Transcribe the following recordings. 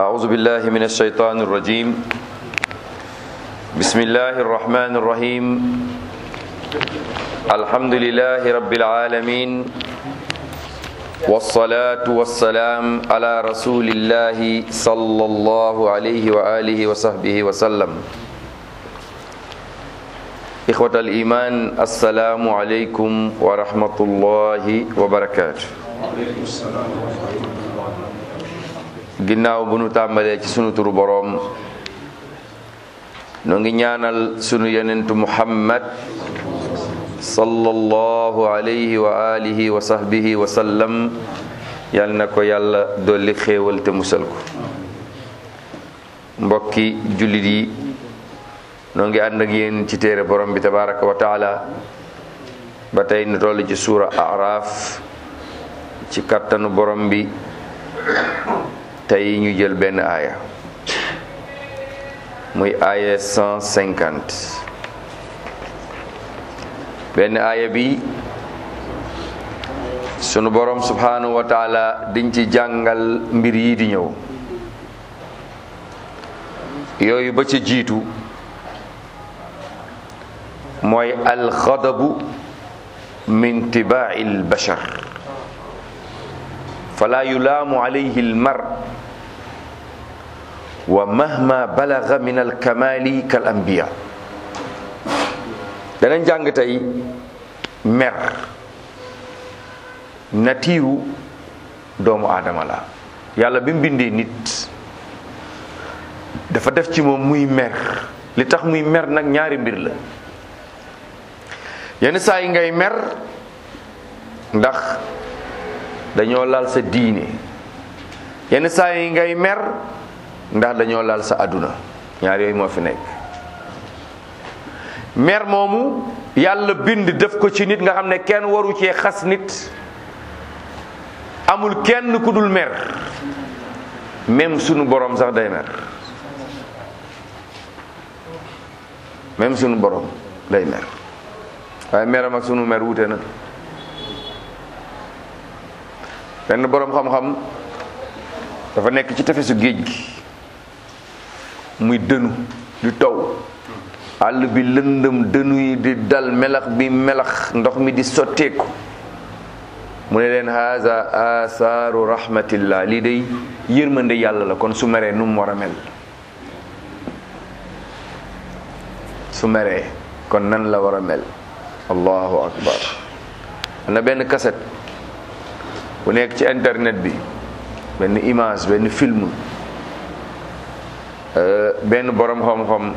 أعوذ بالله من الشيطان الرجيم بسم الله الرحمن الرحيم الحمد لله رب العالمين والصلاة والسلام على رسول الله صلى الله عليه وآله وصحبه وسلم إخوة الإيمان السلام عليكم ورحمة الله وبركاته ginnaaw bu nu tàmbalee ci sunu turu boroom noo ngi ñaanal sunu yonentu muhammad sallallahu alayhi wa alihi wa sahbihi wa sallam yal na ko yàlla dolli xéewal te musal ko mbokki jullit yi noo ngi ànd ak yéen ci téere borom bi tabaraka wa taala ba tey nu toll ci suura araaf ci kattanu borom bi tey ñu jël benn aaya muy aaya 150 benn aaya bi sunu borom subhanahu wa taala diñ ci jàngal mbir yi di ñëw yooyu ba ca jiitu mooy alxadabu min tibaa'i albashar fala yulaamu alayhi almar wa mahma balaga min alkamali kal anbiya danañ jàng tey mer natiiru doomu aadama la yàlla bi mu bindee nit dafa def ci moom muy mer li tax muy mer nag ñaari mbir la yenn saa yi ngay mer ndax dañoo laal sa diine yenn saa yi ngay mer ndax dañoo laal sa àdduna ñaar yooyu moo fi nekk mer moomu yàlla bind def ko ci nit nga xam ne kenn waru cee xas nit amul kenn ku dul mer même sunu borom sax day mer même sunu borom day mer waaye meram ak sunu mer wute na benn borom xam-xam dafa nekk ci tefesu géej gi muy dënu di taw àll bi lëndëm dënu yi di dal melax bi melax ndox mi di sotteeku mu ne leen haza asaaru rahmatillah lii day yërmande yàlla la kon su meree nu mu war a mel su meree kon nan la war a mel allahu akbar am na benn kaset bu nekk ci internet bi benn image benn film benn borom xam-xam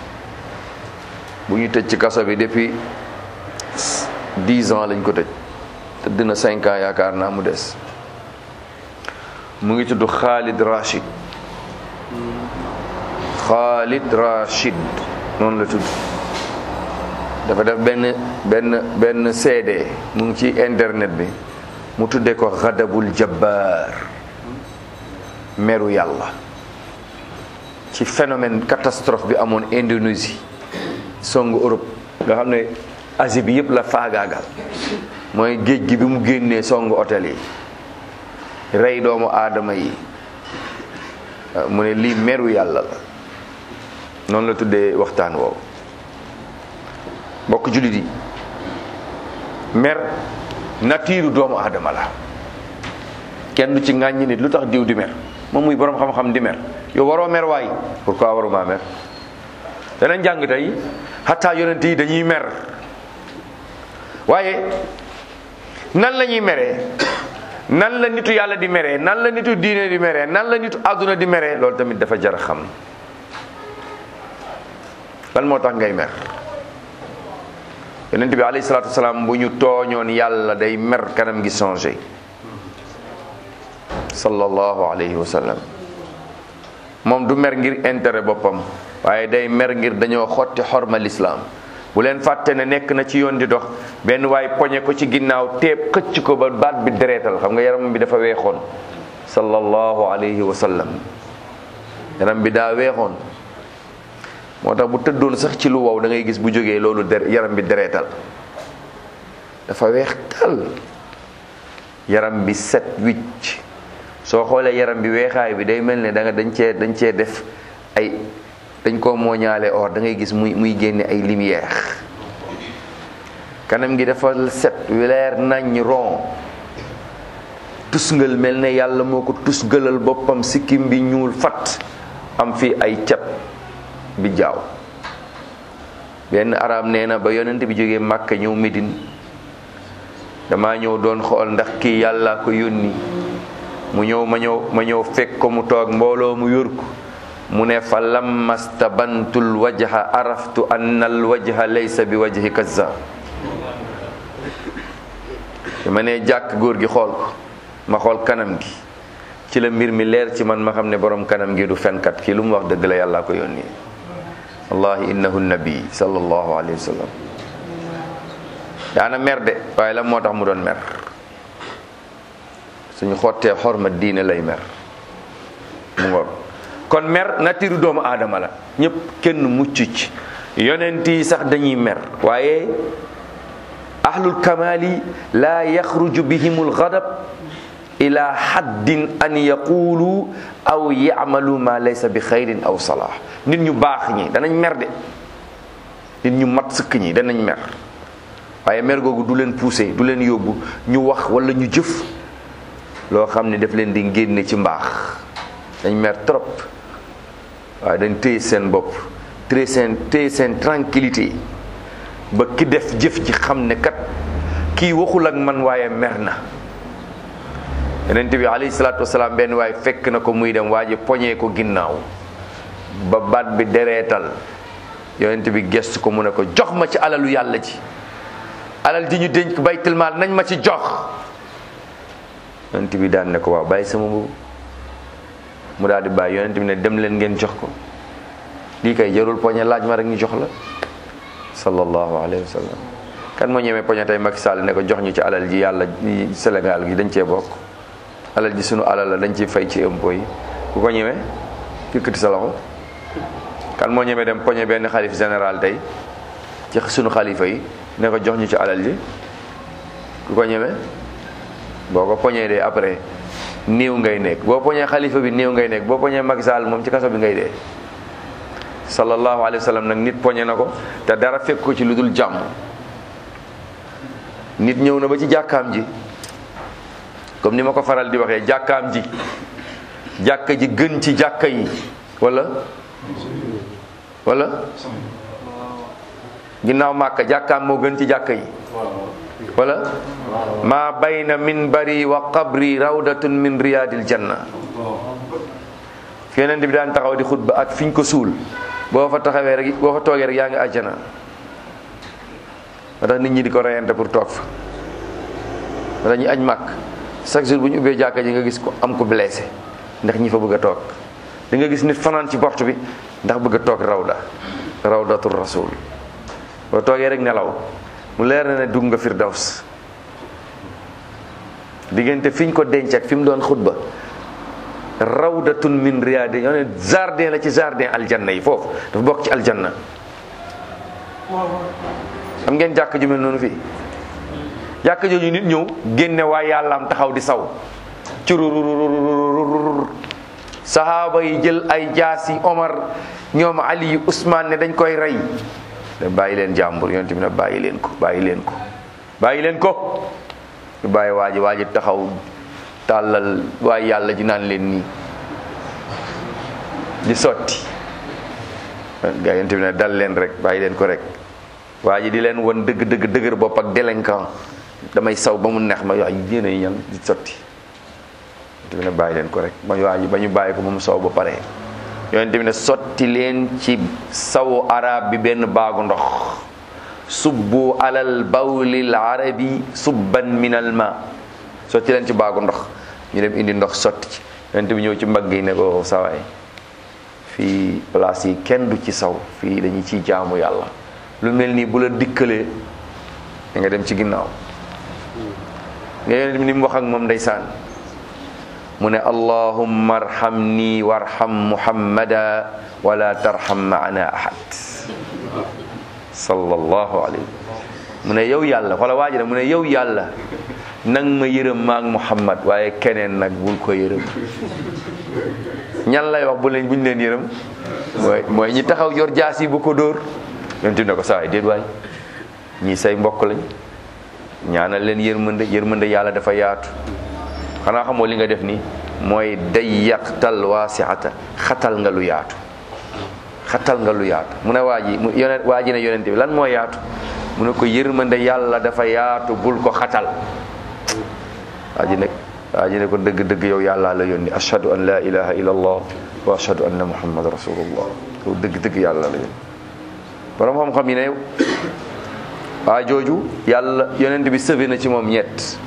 bu ñu tëj ci kaso bi depuis dix ans lañ ko tëj tëdd na cinq ans yaakaar naa mu des mu ngi tudd Khalid Rashid Khalid Rashid noonu la tudd dafa def benn benn benn CD mu ngi ci internet bi mu tuddee ko xadabul jabbaar meru yàlla ci phénomène catastrophe bi amoon Indonésie songu Europe nga xam ne Asie bi yëpp la faagaagal mooy géej gi bi mu génnee songu hôtel yi rey doomu aadama yi mu ne lii meru yàlla la noonu la tuddee waxtaan woowu mbokk jullit yi mer natiiru doomu aadama la kenn du ci ŋàññi nit lu tax diw di mer moom muy boroom xam-xam di mer yow waroo mer waay pourquoi waruma mer danañ jàng tey xataa yonent yi dañuy mer waaye nan la ñuy meree nan la nitu yàlla di meree nan la nitu diine di meree nan la nitu àdduna di meree loolu tamit dafa jar a xam lan moo tax ngay mer yonent bi alayhi salaatu wasalaam bu ñu tooñoon yàlla day mer kanam gi changé sallallahu alayhi wa sallam moom du mer ngir intérêt boppam waaye day mer ngir dañoo xotti xorma lislaam bu leen fàtte ne nekk na ci yoon di dox benn waay poñe ko ci ginnaaw teeb xëcc ko ba baat bi dereetal xam nga yaram bi dafa weexoon sallallahu alayhi wa sallam yaram bi daa weexoon moo tax bu tëddoon sax ci lu wow da ngay gis bu jógee loolu der yaram bi dereetal dafa weex tal yaram bi set wicc soo xoolee yaram bi weexaay bi day mel ne da nga dañ cee dañ cee def ay dañ koo mooñaale or da ngay gis muy muy génne ay lumière kanam gi dafa set leer nañ ron tusngal mel ne yàlla moo ko tusngalal boppam sikkim bi ñuul fat am fi ay cat bi jaaw benn arab nee na ba yonent bi jógee Màkka ñëw Médine dama ñëw doon xool ndax kii yàlla ko yónni mu ñëw ma ñëw ma ñëw fekk ko mu toog mbooloo mu yor ko mu ne fa lamma stabantul wajha araftu anna al wajha laysa bi wajhi kazzab ma ne jàkk góor gi xool ko ma xool kanam gi ci la mbir mi leer ci man ma xam ne borom kanam gi du fenkat kii lu mu wax dëgg la yàlla ko yónni wallahi innahu nabi sallallahu alayhi wa sallam daana mer de waaye la moo tax mu doon mer suñu xottee xorma diine lay mer mu ngoog kon mer natiru doomu aadama la ñëpp kenn mucc ci yonent yi sax dañuy mer waaye ahlul kamali la yaxruju bihimul ghadab ila haddin an yaqulu aw yamalu ma laysa bi xayrin aw salah nit ñu baax ñi danañ mer de nit ñu mat sëkk ñi danañ mer waaye mer googu du leen poussé du leen yóbbu ñu wax wala ñu jëf loo xam ne daf leen di génne ci mbaax dañ mer trop waaye dañ téye seen bopp téye seen téye seen tranquillité ba ki def jëf ji xam ne kat kii waxul ak man waaye mer na yonent bi alayhi salaatu wasalaam benn waaye fekk na ko muy dem waa ji poñee ko ginnaaw ba baat bi dereetal yonent bi gestu ko mu ne ko jox ma ci alalu yàlla ji alal ji ñu dénk baytul maal nañ ma ci jox yonent bi daan ne ko waaw bàyyi sama mbubu mu daal di bàyyi yonent bi ne dem leen ngeen jox ko lii kay jarul poñe laaj ma rek ñu jox la sallallahu alayhi wa sallam kan moo ñemee poñe tey Macky Sall ne ko jox ñu ci alal ji yàlla Sénégal gi dañ cee bokk alal ji sunu alal la dañ ciy fay ci impôt yi ku ko ñemee yëkkati sa loxo kan moo ñemee dem poñe benn xalif général tey ci sunu xalifa yi ne ko jox ñu ci alal ji ku ko ñemee boo ko poñee dee après néew ngay nekk boo poñee xalifa bi néew ngay nekk boo poñee Macky Sall moom ci kaso bi ngay dee sallallahu alayhi wa sallam nag nit poñe na ko te dara fekk ko ci lu dul jàmm nit ñëw na ba ci jàkkaam ji comme ni ma ko faral di waxee jàkkaam ji jàkka ji gën ci jàkka yi wala wala ginnaaw màkka jàkkaam moo gën ci jàkka yi wala ma bayna minbari wa qabri rawdatun min riyadil janna fi yonent bi daan taxaw di xutba ak fiñ ko suul boo fa taxawee rek boo fa toogee rek yaa ngi àjjana moo tax nit ñi di ko reyante pour toog fa moo tax ñu añ màkk chaque jour bu ñu ubbee jàkka ji nga gis ko am ko blessé ndax ñi fa bëgg a toog di nga gis nit fanaan ci porte bi ndax bëgg a toog rawda rawdatul rasul boo toogee rek nelaw mu leer na ne dugg nga firdaws diggante fiñ ko denc ak fi mu doon xutba rawdatun min riyaadi ñoo ne jardin la ci jardin aljanna yi foofu dafa bokk ci aljanna xam ngeen jàkk ju mel noonu fii jàkk jooju nit ñëw génne waa yàllaam taxaw di saw curururururur sahaaba yi jël ay jaasi Omar ñoom Ali yu Ousmane ne dañ koy rey ne bàyyi leen jàmbur yonent bi ne bàyyi leen ko bàyyi leen ko bàyyi leen ko ñu bàyyi waa ji waa ji taxaw tàllal waaye yàlla ji naan leen nii di sotti gaa yonent bi ne dal leen rek bàyyi leen ko rek waa ji di leen won dëgg dëgg dëgër bopp ak délinquant damay saw ba mu neex ma waa ji yéen a ñan di sotti yonent bi ne bàyyi leen ko rek ba waa ji ba ñu bàyyi ko ba mu saw ba pare yonent bi ne sotti leen ci sawu arab bi benn baagu ndox subbu alal bawlil arabi subban minal ma sotti leen ci baagu ndox ñu dem indi ndox sotti ci yonent bi ñëw ci mbagg yi ne ko sawaay fii place yi kenn du ci saw fii dañuy ciy jaamu yàlla lu mel nii bu la dikkalee da nga dem ci ginnaaw nga yonent bi ni mu wax ak moom ndeysaan mu ne allahumma arhamni warham muhammada wala tarham maana ahad sallallahu alayhi mu ne yow yàlla wala waaji mu ne yow yàlla nang ma yërëm maak Muhammad waaye keneen nag bul ko yërëm ñan lay wax bu leen buñ leen yërëm mooy mooy ñi taxaw yor jaas yi bu ko dóor yonent bi ne ko saa waay déet waay ñii say mbokk lañ ñaanal leen yërmande yërmande yàlla dafa yaatu xanaa xamoo li nga def nii mooy day yaqtal waasiata xatal nga lu yaatu xatal nga lu yaatu mu ne waa ji mu yonent waa ji ne yonent bi lan moo yaatu mu ne ko yërmande yàlla dafa yaatu bul ko xatal waa ji ne waa ji ne ko dëgg-dëgg yow yàlla la yónni ashhadu an la ilaha illa allah wa ashhadu anna muhammad rasulullah yow dëgg-dëgg yàlla la yónni borom xam-xam yi ne waa jooju yàlla yonent bi sëfe na ci moom ñett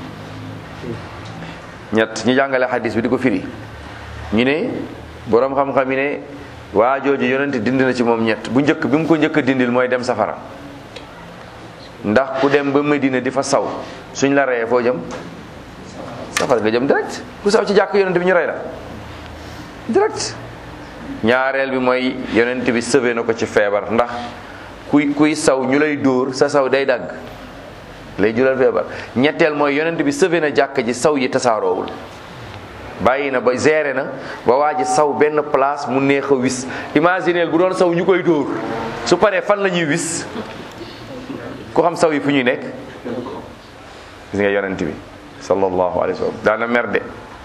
ñett ñu jàngale xadis bi di ko firi ñu ne borom xam-xam yi ne waa jooju yonent dindi na ci moom ñett bu njëkk bi mu ko njëkk a dindil mooy dem safara ndax ku dem ba Medina di fa saw suñ la reyee foo jëm safara nga jëm direct ku saw ci jàkk yonent bi ñu rey la direct ñaareel bi mooy yonent bi sëfe na ko ci feebar ndax kuy kuy saw ñu lay dóor sa saw day dagg lay jural feebar ñetteel mooy yonent bi sëfe na jàkk ji saw yi tasaaroowul bàyyi na ba géré na ba waa ji saw benn place mu neex a wis imagineel bu doon saw ñu koy dóor su paree fan la ñuy wis ku xam saw yi fu ñuy nekk gis nga yonent bi sallallahu alayhi wa sallam daana mer de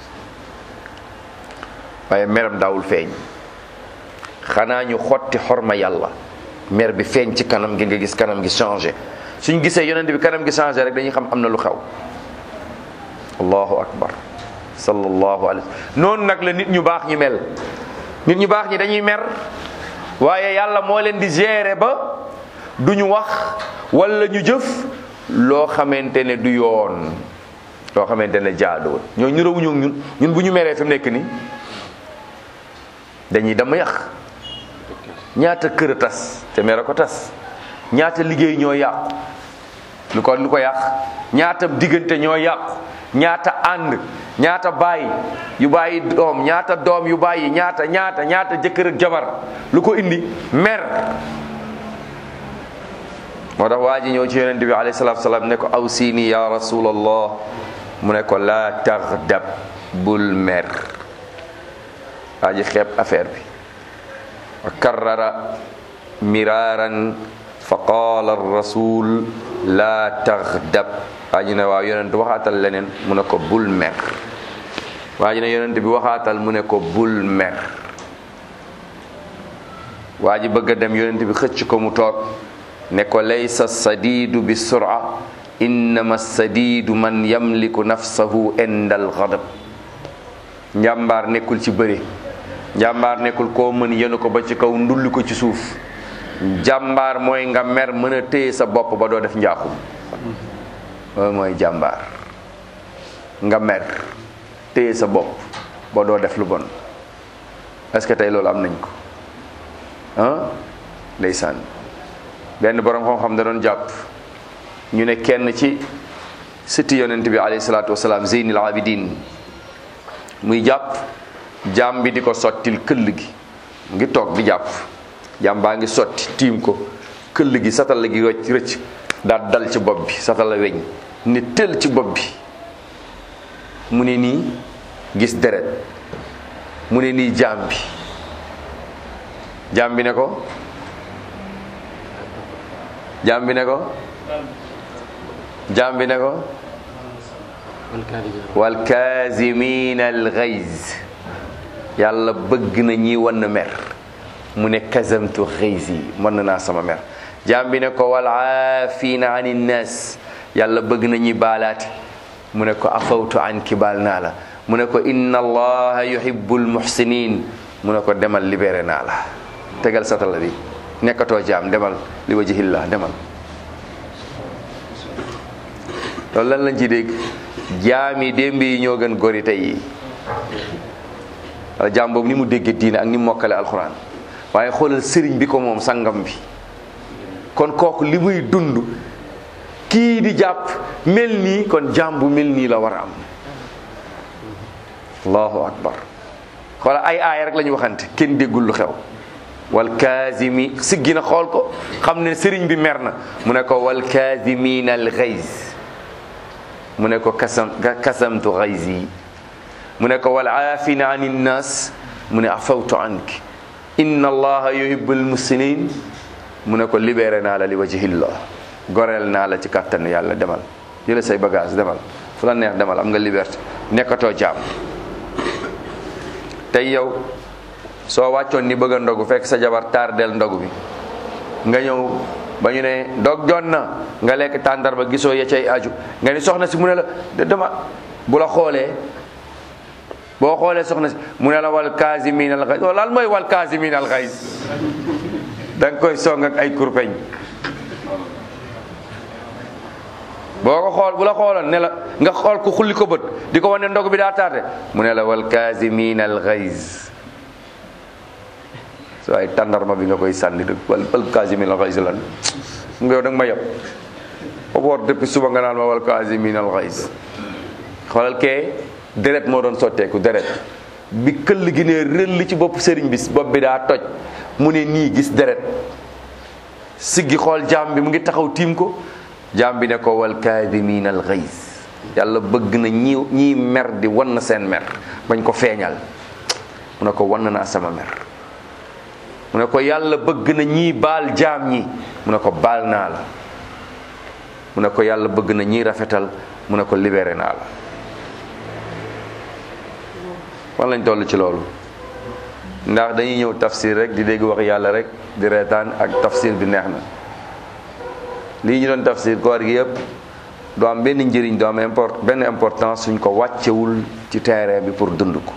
waaye meram daawul feeñ xanaa ñu xotti xorma yàlla mer bi feeñ ci kanam gi nga gis kanam gi changé suñ gisee yonent bi kanam gi changé rek dañuy xam am na lu xew allahu akbar sallallahu alayhi noonu nag la nit ñu baax ñi mel nit ñu baax ñi dañuy mer waaye yàlla moo leen di gérer ba duñu wax wala ñu jëf loo xamante ne du yoon loo xamante ne jaaduwul ñoo ñu rawuñu ñun ñun bu ñu meree fi mu nekk nii dañuy dama yàq ñaata kër a tas te mere ko tas ñaata liggéey ñoo yàqu lu ko lu ko yàq ñaata diggante ñoo yàqu ñaata ànd ñaata bàyyi yu bàyyi doom ñaata doom yu bàyyi ñaata ñaata ñaata jëkkër ak jabar lu ko indi mer moo tax waa ji ñëw ci yonent bi alayhi salaatu salaam ne ko aw siini ya rasulallah mu ne ko laa taxdab bul mer waa ji xeeb affaire bi wa karrara miraaran fa qaala rasul laa taxdab waa ji ne waaw yonent waxaatal leneen mu ne ko bul mer waa ji ne yonent bi waxaatal mu ne ko bul mer waa ji bëgg a dem yonent bi xëcc ko mu toog ne ko laysa sadiidu bi sura innama sadiidu man yamliku nafsahu inda alxadab njàmbaar nekkul ci bëri njàmbaar nekkul koo mën yenu ko ba ci kaw ndulli ko ci suuf jàmbaar mooy nga mer mën a téye sa bopp ba doo def njaaxum loolu mooy jàmbaar nga mer téye sa bopp ba doo def lu bon est-ce que tey loolu am nañ ko ah ndeysaan benn borom xam-xam da doon jàpp ñu ne kenn ci sëti yonent bi alayhi salaatu wasalaam zeynil abidin muy jàpp jaam bi di ko sottil këll gi mu ngi toog di jàpp jaam baa ngi sotti tiim ko këll gi satala gi rëcc rëcc daal dal ci bopp bi satala weñ ne tël ci bopp bi mu ne nii gis deret mu ne nii jaam bi jaam bi ne ko jaam bi ne ko jaam bi ne ko wal kaazimina al ghayz yàlla bëgg na ñi wan mer mu ne kazamtu ghayzi mën naa sama mer jaam bi ne ko wal aafina ani nnaas yàlla bëgg na ñi baalaati mu ne ko afawtu an ki baal naa la mu ne ko inna allaha yuhibbul muhsinin mu ne ko demal libéré naa la tegal satala bi nekkatoo jaam demal li wajhillah demal loolu lan lañ ci dégg jaam yi démb yi ñoo gën gori tey yi wala jaam boobu ni mu dégge diine ak ni mu mokkale alxuraan waaye xoolal sëriñ bi ko moom sangam bi kon kooku li muy dund kii di jàpp mel nii kon jaam bu mel nii la war a am allahu akbar xoola ay aaya rek la ñu waxante kenn déggul lu xew wal kaazimi siggi na xool ko xam ne sëriñ bi mer na mu ne ko wal kaazimina al ghayz mu ne ko kasam kasamtu xayzi mu ne ko wal aafina an innas mu ne afawtu anki inna allaha yuhibbul muslimin mu ne ko libéré naa la li wajhillah goreel naa la ci kàttanu yàlla demal jële say bagage demal fu la neex demal am nga liberté nekkatoo jaam tey yow soo wàccoon ni bëgg a ndogu fekk sa jabar tardel ndogu bi nga ñëw ba ñu ne dog jot na nga lekk tàndarba gisoo ya cay aju nga ni soxna si mu ne la dama bu la xoolee boo xoolee soxna si mu ne la wal kaasimin al xays lan mooy wal kaasimin al xays da nga koy song ak ay kurpeñ boo ko xool bu la xooloon ne la nga xool ko xulli ko bët di ko wane ndog bi daa tardé mu ne la wal kaasimin al xays so ay tàndarma bi nga koy sànni rek wal wal kaasimin al xays lan nga yow da nga ma yab ba boor depuis suba nga naan ma wal kaasimin al xays xoolal kee deret moo doon sotteeku deret bi këll gi ne rëll ci bopp sëriñ bi bopp bi daa toj mu ne nii gis deret siggi xool jaam bi mu ngi taxaw tiim ko jaam bi ne ko wal kaadimiin al xays yàlla bëgg na ñi ñii mer di wan na seen mer bañ ko feeñal mu ne ko wan naa sama mer mu ne ko yàlla bëgg na ñii baal jaam ñi mu ne ko baal naa la mu ne ko yàlla bëgg na ñii rafetal mu ne ko libéré naa la fan lañ toll ci loolu ndax dañuy ñëw tafsir rek di dégg wax yàlla rek di reetaan ak tafsir bi neex na lii ñu doon tafsir koor gi yëpp du am benn njëriñ du am import benn importance suñ ko wàccewul ci terrain bi pour dund ko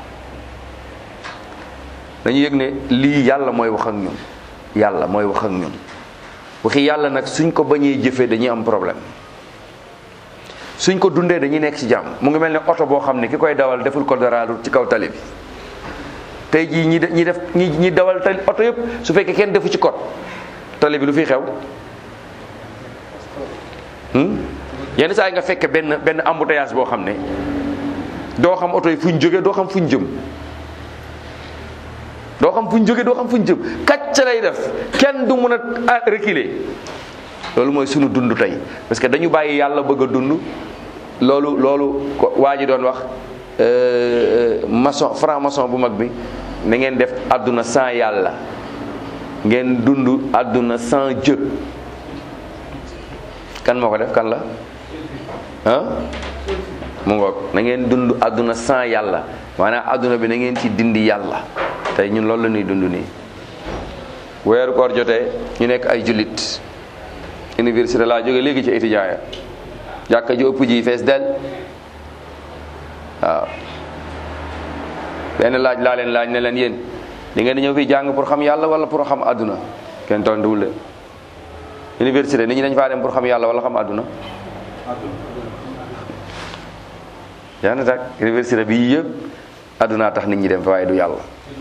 dañu yëg ne lii yàlla mooy wax ak ñun yàlla mooy wax ak ñun waxi yàlla nag suñ ko bañee jëfee dañuy am problème suñ ko dundee dañuy nekk ci jàmm mu ngi mel ne oto boo xam ne ki koy dawal deful ko dara ci kaw tali bi tey jii ñi ñi def ñi ñi dawal tali oto yëpp su fekkee kenn defu ci code tali bi lu fiy xew yenn saa yi nga fekke benn benn embouteillage boo xam ne doo xam oto yi fuñ jógee doo xam fuñ jëm doo xam fuñ jógee doo xam fuñ jëm kàcc lay def kenn du mun a reculer loolu mooy sunu dund tey parce que dañu bàyyi yàlla bëgg a dund loolu loolu waa ji doon wax maçon franc maçon bu mag bi na ngeen def àdduna sans yàlla ngeen dund àdduna sans Dieu kan moo ko def kan la ah mu ngoog na ngeen dund àdduna sans yàlla maanaam àdduna bi na ngeen ci dindi yàlla tey ñun loolu la ñuy dund nii weeru koor jotee ñu nekk ay jullit université laa jóge léegi ci étudiant ya jàkka ji ëpp ji fees del waaw benn laaj laa leen laaj ne leen yéen di ngeen di ñëw fii jàng pour xam yàlla wala pour xam àdduna kenn tontuwul de université nit ñi dañ faa dem pour xam yàlla wala xam àdduna yaa na tak université bi yëpp àdduna tax nit ñi dem fa waaye du yàlla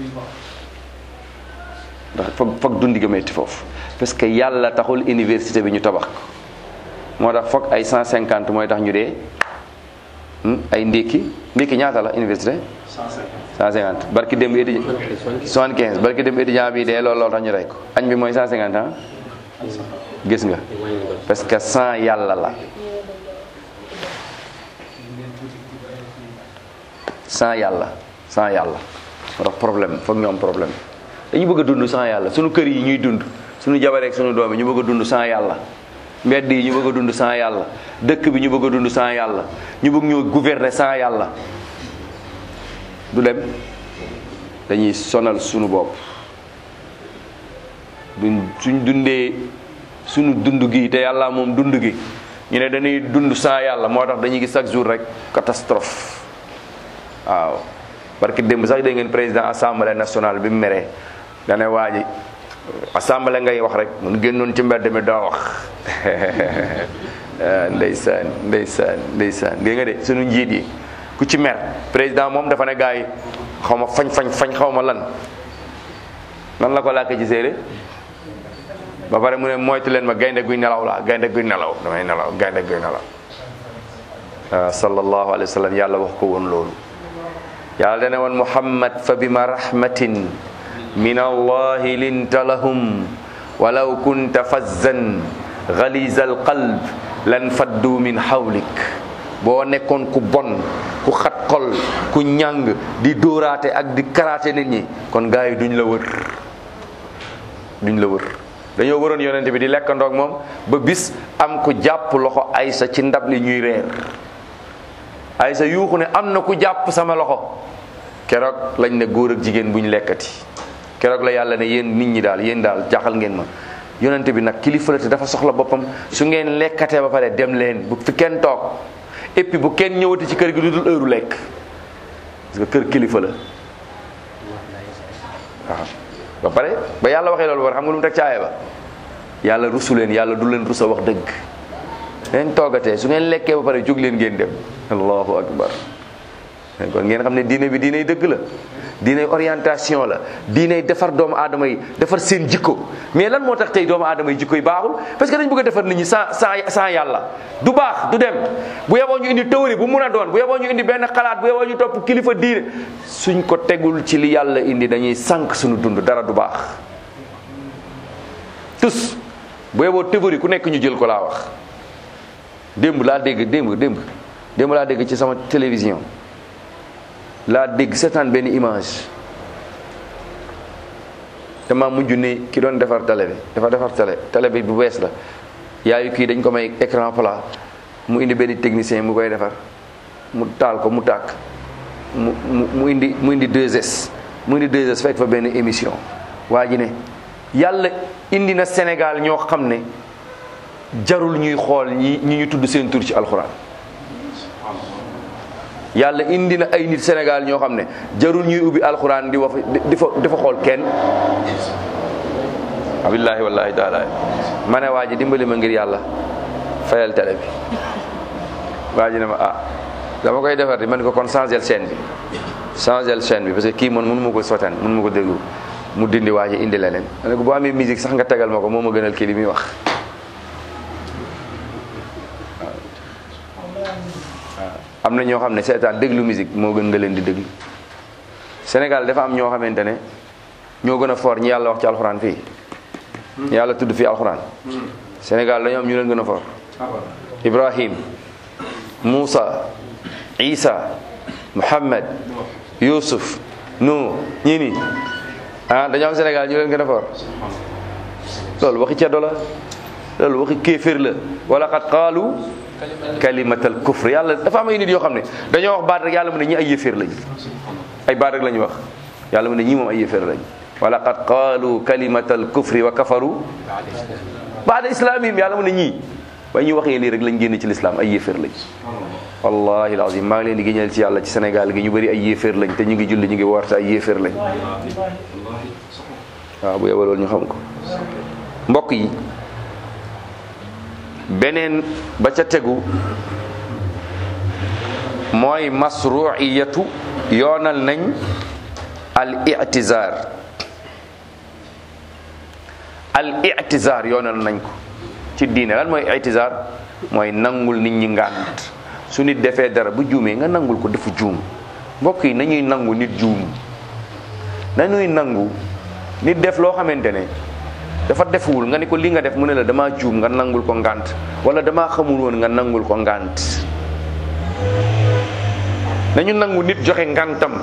ndax foog foog dundi ga metti foofu parce que yàlla taxul université bi ñu tabax ko moo tax foog ay 150 mooy tax ñu dee ay ndékki ndékki ñaata la université 150 barki dem étudiant 75 barki dem étudiant bi dee loolu loolu tax ñu rey ko añ bi mooy 150 ah gis nga parce que 100 yàlla la 100 yàlla 100 yàlla moo tax problème foog ñu am problème dañu bëgg a dund sans yàlla suñu kër yi ñuy dund suñu jabareek suñu doom yi ñu bëgg a dund sans yàlla mbedd yi ñu bëgg a dund sans yàlla dëkk bi ñu bëgg a dund sans yàlla ñu bëgg ñoo gouverner sans yàlla du dem dañuy sonal suñu bopp duñ suñ dundee suñu dund gi te yàlla moom dund gi ñu ne dañuy dund sans yàlla moo tax dañuy gis chaque jour rek catastrophe waaw parce que démb sax dégg ngeen président assemblée nationale bi mu meree dane waa ji assemblée ngay wax rek mun génnoon ci mbedd mi doo wax ndeysaan ndeysaan ndeysaan dégg nga de sunu njiit yi ku ci mer président moom dafa ne gars yi xaw ma fañ fañ fañ xaw ma lan nan la ko làkkee ci séeréer ba pare mu ne moytu leen ma gaynde guy nelaw laa gaynde guy nelaw damay nelaw gaynde guy nelaw waaw sallallahu alayhi wa sallam yàlla wax ko woon loolu yàlla dane woon muhammad fa bima rahmatin min allahi linta lahum walaw kunta fazzan galiza alqalb lan faddu min hawlik boo nekkoon ku bon ku xat xol ku ñàng di dóoraate ak di karaate nit ñi kon gars yi duñ la wër duñ la wër dañoo waroon yonente bi di lekkandoog moom ba bis am ku jàpp loxo aysa ci ndab li ñuy reer aysa yuuxu ne am na ku jàpp sama loxo keroog lañ ne góor ak jigéen buñ lekkati keroog la yàlla ne yéen nit ñi daal yéen daal jaaxal ngeen ma yonente bi nag kilifa la te dafa soxla boppam su ngeen lekkatee ba pare dem leen bu fi kenn toog et puis bu kenn ñëwati ci kër gi lu dul heure lekk parce que kër kilifa la waaw ba pare ba yàlla waxee loolu war xam nga lu mu teg caaya ba yàlla rusu leen yàlla du leen rusa wax dëgg leen toogatee su ngeen lekkee ba pare jóg leen ngeen dem allahu akbar kon ngeen xam ne diine bi diiney dëgg la diiney orientation la diiney defar doomu aadama yi defar seen jikko mais lan moo tax tey doomu aadama yi jikko yi baaxul parce que dañ bëgg a defar nit ñi sans sans sans yàlla du baax du dem bu yeboo ñu indi théorie bu mun a doon bu yeboo ñu indi benn xalaat bu yeboo ñu topp kilifa diine suñ ko tegul ci li yàlla indi dañuy sànq suñu dund dara du baax tous bu yeboo théorie ku nekk ñu jël ko laa wax démb laa dégg démb démb démb laa dégg ci sama télévision laa dégg seetaan benn image dama mujj ni ki doon defar télé bi dafa defar télé télé bi bu bees la yaayu kii dañ ko may écran plat mu indi benn technicien mu koy defar mu taal ko mu tàkk mu mu mu indi mu indi 2S mu indi 2S fekk fa benn émission waa ji ne yàlla indi na Sénégal ñoo xam ne jarul ñuy xool ñi ñi ñu tudd seen tur ci alxuraan yàlla indi na ay nit Sénégal ñoo xam ne jarul ñuy ubbi alxuraan di wax di fa di fa xool kenn abillahi wallahi taala ma ne waa ji dimbali ma ngir yàlla fayal télé bi waa ji ne ma ah dama koy defar di man ko kon changel chaîne bi changel chaîne bi parce que kii man mënu ma ko sotaan mënu ma ko déglu mu dindi waa ji indi leneen ma ne ko boo amee musique sax nga tegal ma ko moo ma gënal kii li muy wax am na ñoo xam ne seetaan déglu musique moo gën nga leen di déglu Sénégal dafa am ñoo xamante ne ñoo gën a fort ñi yàlla wax ci alxuraan fii ñi yàlla tudd fii alxuraan Sénégal dañoo am ñu leen gën a fort Ibrahim Moussa Isa Muhammad Yusuf Nuh ñii nii ah dañoo am Sénégal ñu leen gën a fort loolu waxi ceddo la loolu waxi kéefér la wala xat qaalu kalimatal kufr yàlla dafa am ay nit yoo xam ne dañoo wax baat rek yàlla mu ne ñi ay yéeféer lañ ay baat rek la ñu wax yàlla mu ne ñii moom ay yéeféer lañ wala qad qaalu kalimatal kufri wa kafaru baada islamihim yàlla mu ne ñii ba ñu waxee lii rek lañ génn ci lislaam ay yéeféer lañ wallahi alazim maa ngi leen di génneel ci yàlla ci Sénégal gi ñu bëri ay yéeféer lañ te ñu ngi julli ñu ngi woorte ay yéeféer lañ waaw bu yeboo loolu ñu xam ko mbokk yi beneen ba ca tegu mooy masruiyatu yoonal nañ al i'tizar al i'tizar yoonal nañ ko ci diine lan mooy i'tizar mooy nangul nit ñi ngànt su nit defee dara bu juumee nga nangul ko dafa juum mbokk yi nañuy nangu nit juum nañuy nangu nit def loo xamante ne dafa defuwul nga ni ko li nga def mu ne la damaa juum nga nangul ko ngànt wala damaa xamul woon nga nangul ko ngànt nañu nangu nit joxe ngàntam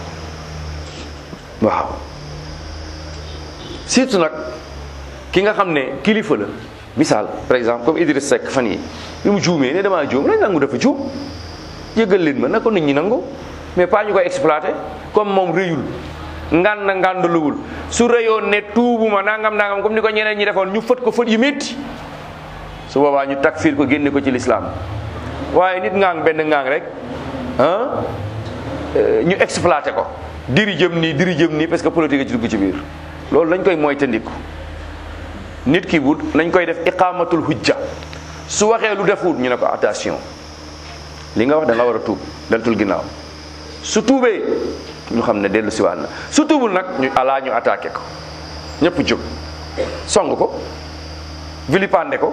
waaw surtout nag ki nga xam ne kilifa la misaal par exemple comme Idriss Seck fan yi bi mu juumee ne damaa juum nañ nangu dafa juum jéggal leen ma na ko nit ñi nangu mais pas ñu koy exploité comme moom rëyul ngan na ngàndaluwul su rëyoon ne tuubuma nangam nangam comme ni ko ñeneen ñi defoon ñu fët ko fët yu métti su boobaa ñu takfir ko génne ko ci lislaam waaye nit ngaang benn ngaang rek ah ñu exploité ko diri jëm nii diri jëm nii parce que politique ci dugg ci biir loolu lañ koy moytandiku nit ki bu nañ koy def iqamatul hujja su waxee lu defut ñu ne ko attention li nga wax da nga war a tuub deltul ginnaaw su tuubee ñu xam ne dellu siwaat na su tuubul nag ñu alaa ñu attaqué ko ñëpp jóg song ko vilipande ko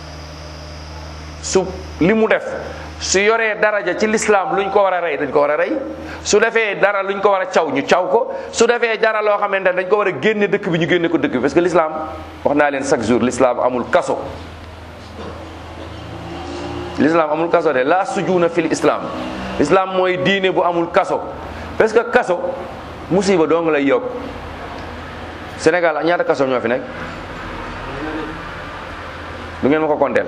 su li mu def su yoree daraja ci lislaam luñ ko war a rey dañ ko war a rey su defee dara luñ ko war a caw ñu caw ko su defee dara loo xamante ne dañ ko war a génne dëkk bi ñu génne ko dëkk bi parce que l'islam wax naa leen chaque jour l'islam amul kaso l'islam amul kaso de la sujuuna fil islam l'islam mooy diine bu amul kaso parce que kaso musiba doo nga lay yokk Sénégal ñaata kaso ñoo fi nekk du ngeen ma ko konteel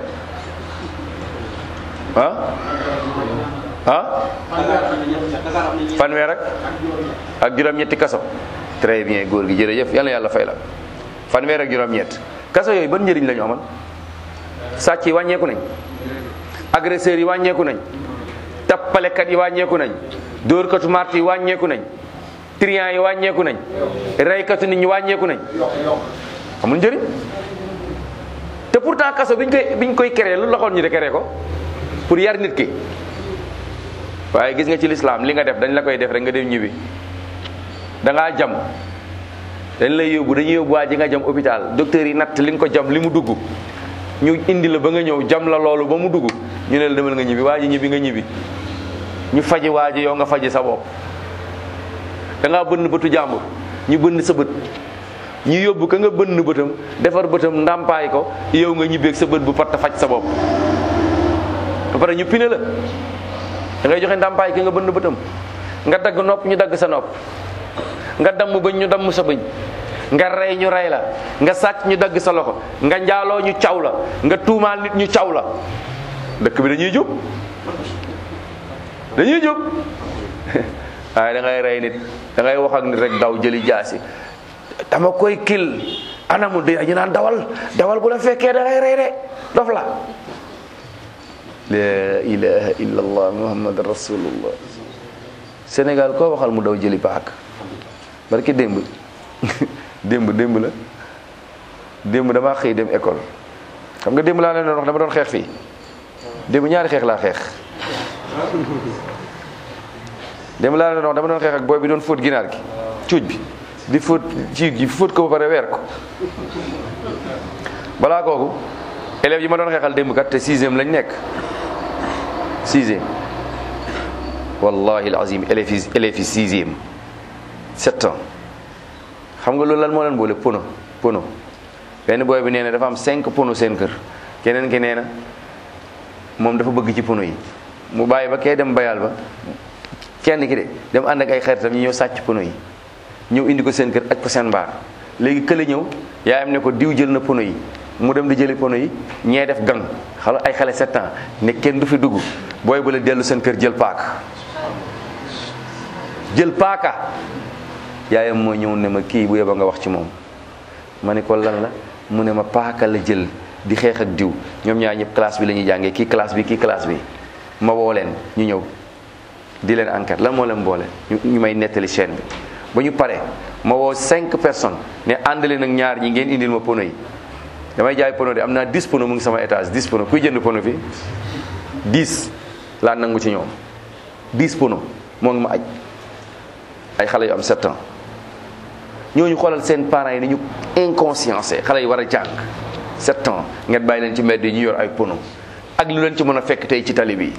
ah ah fanweer ak ak juróom-ñetti kaso très bien góor gi jërëjëf yal na yàlla fay la fanweer ak juróom-ñett kaso yooyu ban njëriñ la ñu amal sàcc yi wàññeeku nañ agresseurs yi wàññeeku nañ tappalekat yi wàññeeku nañ dóorkatu mart yi wàññeeku nañ trian yi wàññeeku nañ reykatu nit ñi wàññeeku nañ amul njëriñ te pourtant kaso biñ koy biñ koy créé lu loxoon ñu de créé ko pour yar nit ki waaye gis nga ci lislaam li nga def dañ la koy def rek nga dem ñibbi da ngaa jam dañ lay yóbbu dañuy yóbbu waa ji nga jam hôpital docteur yi natt li nga ko jam li mu dugg ñu indi la ba nga ñëw jam la loolu ba mu dugg ñu ne la demal nga ñibbi waa ji ñibbi nga ñibbi ñu faji waa ji yow nga faji sa bopp da ngaa bënn bëtu jàmbur ñu bënn sa bët ñu yóbbu ka nga bënn bëtam defar bëtam ndàmpaay ko yow nga ñibbeeg sa bët bu patt faj sa bopp ba pare ñu pine la da ngay joxe ndàmpaay ka nga bënn bëtam nga dagg nopp ñu dagg sa nopp nga damm bëñ ñu damm sa bëñ nga rey ñu rey la nga sàcc ñu dagg sa loxo nga njaaloo ñu caw la nga tuumaal nit ñu caw la dëkk bi dañuy jub dañuy jub waaye da ngay rey nit da ngay wax ak nit rek daw jëli jaasi dama koy kil anamu de ñu naan dawal dawal bu la fekkee da lay rey de dof la la ilaha illa allah muhammad rasulullah sénégal koo waxal mu daw jëli paak barki démb démb démb la démb damaa xëy dem école xam nga démb laa leen doon wax dama doon xeex fii démb ñaari xeex laa xeex démb laa leen doon wax dama doon xeex ak booy bi doon fóot ginaar gi cuuj bi di fóot ci gi fóot ko ba pare weer ko balaa kooku élèves yi ma doon xeexal démb kat te sixième lañ nekk sixième wallahi alazim élèves yi élèves yi sixième sept ans xam nga loolu lan moo leen boole pono pono benn booy bi nee na dafa am cinq pono seen kër keneen ki nee na moom dafa bëgg ci pono yi mu bàyyi ba kee dem bayal ba kenn ki de dem ànd ak ay xaritam ñu ñëw sàcc pono yi ñëw indi ko seen kër aj ko seen mbaar léegi kële ñëw yaayam ne ko diw jël na pono yi mu dem di jëli pono yi ñee def gang xala ay xale sept ans ne kenn du fi dugg booy ba la dellu seen kër jël paaka jël paaka yaayam moo ñëw ne ma kii bu yeba nga wax ci moom ma ne ko lan la mu ne ma paaka la jël di xeex ak diw ñoom ñaar ñëpp classe bi la ñuy jàngee kii classe bi kii classe bi ma woo leen ñu ñëw di leen enquête lan moo leen boole ñu may nettali chaîne bi ba ñu paree ma woo cinq personnes ne ànd leen ak ñaar ñi ngeen indil ma pono yi damay jaay pono de am naa 10 pono mu ngi sama étage 10 pono kuy jënd pono fi 10 laa nangu ci ñoom 10 pono moo ngi ma aj ay xale yu am 7 ans ñooñu xoolal seen parents yi ni ñu inconsciencé xale yi war a jàng 7 ans ngeen bàyyi leen ci mbedd yi ñu yor ay pono ak lu leen ci mën a fekk tey ci tali bi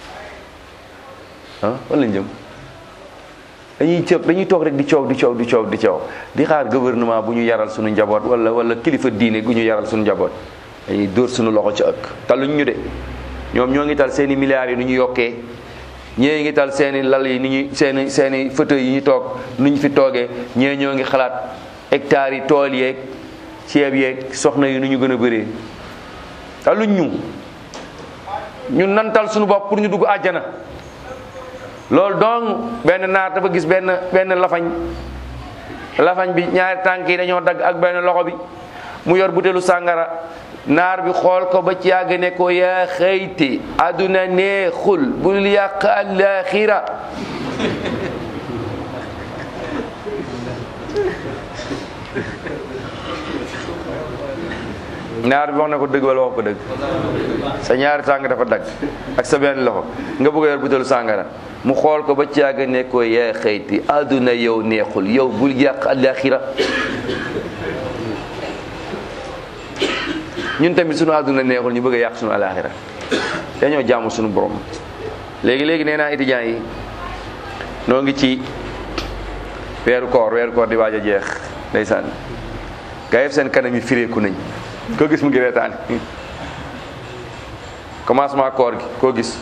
ah wala lañ jëm dañuy cëb dañuy toog rek di coow di coow di coow di coow di xaar gouvernement bu ñu yaral suñu njaboot wala wala kilifa diine gu ñu yaral suñu njaboot dañuy dóor suñu loxo ci ëkk taluñ ñu de ñoom ñoo ngi tal seen i milliards yi nu ñu yokkee ñee ngi tal seen i lal yi ni ñu seen i seen i fauteuil yi ñu toog nu ñu fi toogee ñee ñoo ngi xalaat hectares yi tool yeeg ceeb yeeg soxna yi nu ñu gën a bëree taluñ ñu ñun nantal suñu bopp pour ñu dugg àjjana loolu donc benn naar dafa gis benn benn lafañ lafañ bi ñaari tànk yi dañoo dagg ak benn loxo bi mu yor butelu sàngara naar bi xool ko ba ci yàgg ne ko yaa xëyti àdduna neexul bul yàq àllaaxira naar bi wax na ko dëgg wala wax ko dëgg sa ñaari tànk dafa dagg ak sa benn loxo nga bëgg a yor butelu sàngara mu xool ko ba ci yàgg ne ko yaa xëyti àdduna yow neexul yow bul yàq àllaaxira ñun tamit sunu àdduna neexul ñu bëgg a yàq sunu àllaaxira dañoo jaamu sunu borom léegi léegi nee naa étudiants yi noo ngi ci weeru koor weeru koor di waaj a jeex ndeysaan gaa yëpp seen kanam yi fireeku nañ ko gis mu ngi reetaan commencement koor gi koo gis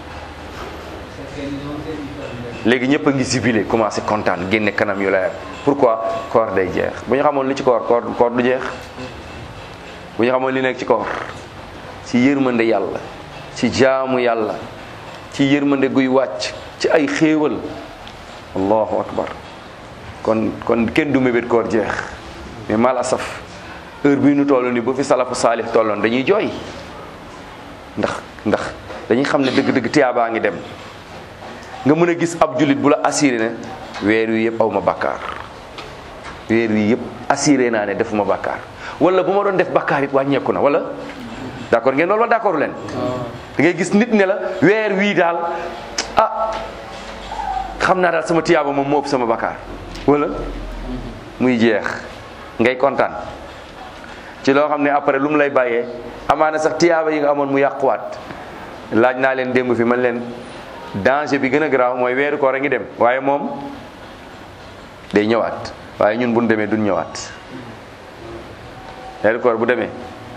léegi ñëpp a ngi sibile commencé kontaan génne kanam yu leer pourquoi koor day jeex bu ñu xamoon li ci koor koor koor du jeex bu ñu xamoon li nekk ci koor ci yërmande yàlla ci jaamu yàlla ci yërmande guy wàcc ci ay xéewal allahu akbar kon kon kenn du mébét koor jeex mais mal asaf heure bii nu toll ni bu fi salafu saalih tolloon dañuy jooy ndax ndax dañuy xam ne dëgg-dëgg tiyaabaa ngi dem nga mën a gis ab jullit bu la assuré ne weer wi yëpp aw ma bàkkaar weer wi yëpp assuré naa ne defuma bàkkaar wala bu ma doon def bàkkaar it wàññeeku na wala d'accord ngeen loolu wala d'accord leen da ngay gis nit ne la weer wii daal ah xam naa daal sama tiyaaba moom moo ëpp sama bàkkaar wala muy jeex ngay kontaan ci loo xam ne après lu mu lay bàyyee amaana sax tiyaaba yi nga amoon mu yàquwaat laaj naa leen démb fi man leen danger bi gën a garaaw mooy weeru koor a ngi dem waaye moom day ñëwaat waaye ñun bu ñu demee duñ ñëwaat weeru koor bu demee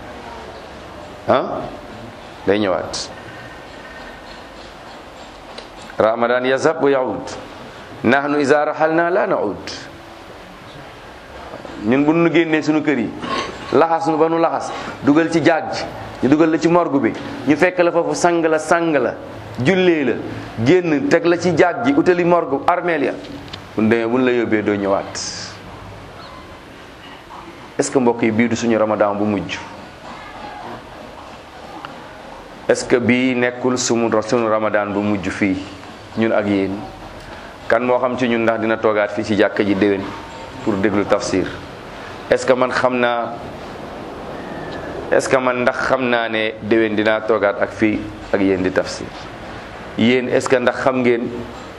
ah day ñëwaat ramadan yazhab wa yaud nahnu iza rahalna la naud ñun bu nu génnee suñu kër yi laxas nu ba nu laxas dugal ci jaag ji ñu dugal la ci morgue bi ñu fekk la foofu sang la sang la jullee la génn teg la ci jaag ji utali morgue armeel ya bu demee bu ñu la yóbbee doo ñëwaat est-ce que mbokk yi bii du suñu ramadan bu mujj est-ce que bii nekkul sumu suñu ramadan bu mujj fii ñun ak yéen kan moo xam ci ñun ndax dina toogaat fii ci jàkka ji déwén pour déglu tafsir est-ce que man xam naa est-ce que man ndax xam naa ne déwén dinaa toogaat ak fii ak yéen di tafsir yéen est-ce que ndax xam ngeen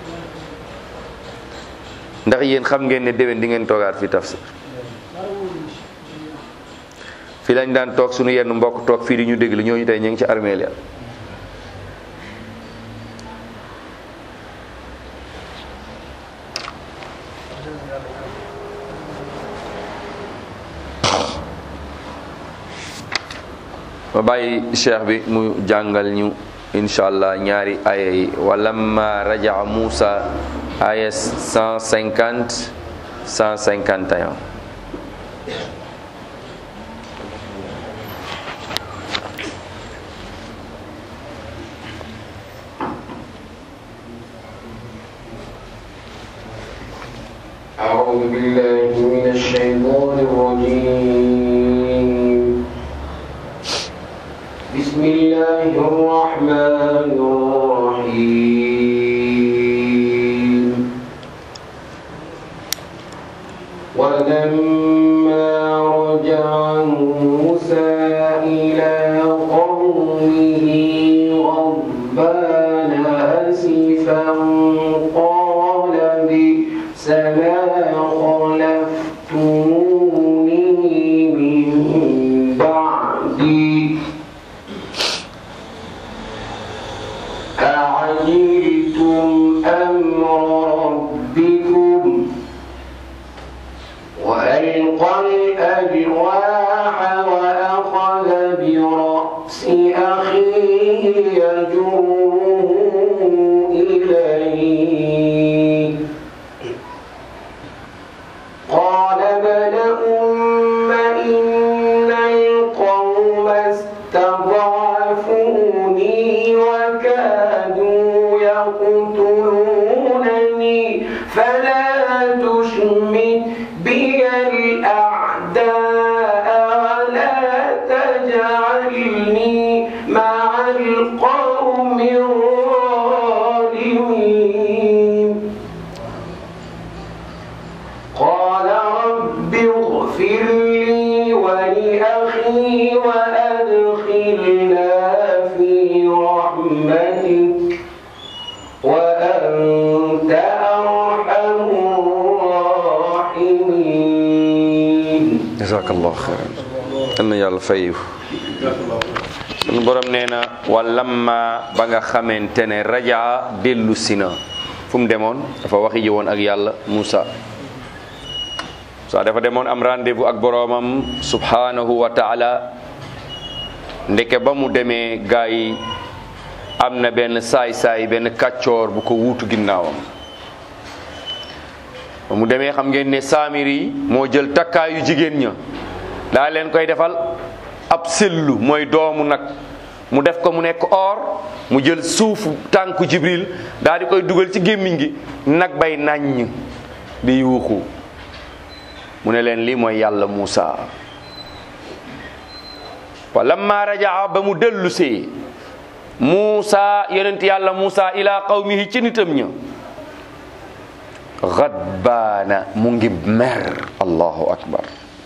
ndax yéen xam ngeen ne déwén di ngeen toogaat fii tafsir fii lañ daan toog suñu yenn mbokk toog fii di ñu déglu ñooñu tey ñu ngi ci armeel ya ma bàyyi cheikh bi mu jàngal ñu incha allah ñaari aya yi walamma rajaa Musa aya 150 151 أعوذ بالله من الشيطان الرجيم بسم الله الرحمن الرحيم ولما رجع موسى إلى قومه غضبان أسفا قال بئس ما خلفتموني من بعدي أعجلتم أمر ربكم وألقى الألواح وأخذ برأس أخيه يجره إليه قال ابن أم إن القوم استضعفوني وكادوا يقتلونني فلا تشمت بي الأعداء ولا تجعلني مع القوم الظالمين قال رب اغفر لي ولأخي وأدخلنا في رحمتك وأنت أرحم الراحمين jazakallah xeyran yal na yàlla fayu sunu borom nee na walamma ba nga xamante ne rajaa dellu si na fu mu demoon dafa waxi ji woon ak yàlla Muusa Muusa dafa demoon am rendez-vous ak boroomam subhanahu wa taala ndeke ba mu demee gaa yi am na benn saay-saay benn kàccoor bu ko wuutu ginnaawam ba mu demee xam ngeen ne saamiri yi moo jël takkaayu jigéen ña daa leen koy defal ab sellu mooy doomu nag mu def ko mu nekk or mu jël suufu tànku jibril daal di koy dugal ci gémmiñ gi nag bay nàññ di yuuxu mu ne leen lii mooy yàlla Muusa wa lamma rajaa ba mu dellu see Muusa yonent yàlla Muusa ila qawmihi ci nitam ña gadbaana mu ngi mer allahu akbar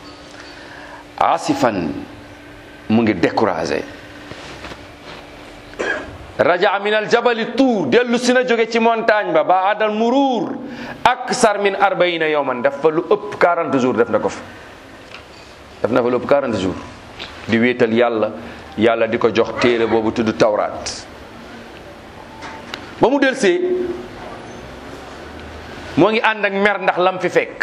asifan mu ngi découragé raja min al jabali tuur dellu si na jóge ci montagne ba ba adal muruur aksar min arbaina yowman def fa lu ëpp 40 jours def na ko fa def na fa lu ëpp 40 jours di wéetal yàlla yàlla di ko jox téere boobu tudd tawraat ba mu delsee moo ngi ànd ak mer ndax lam fi fekk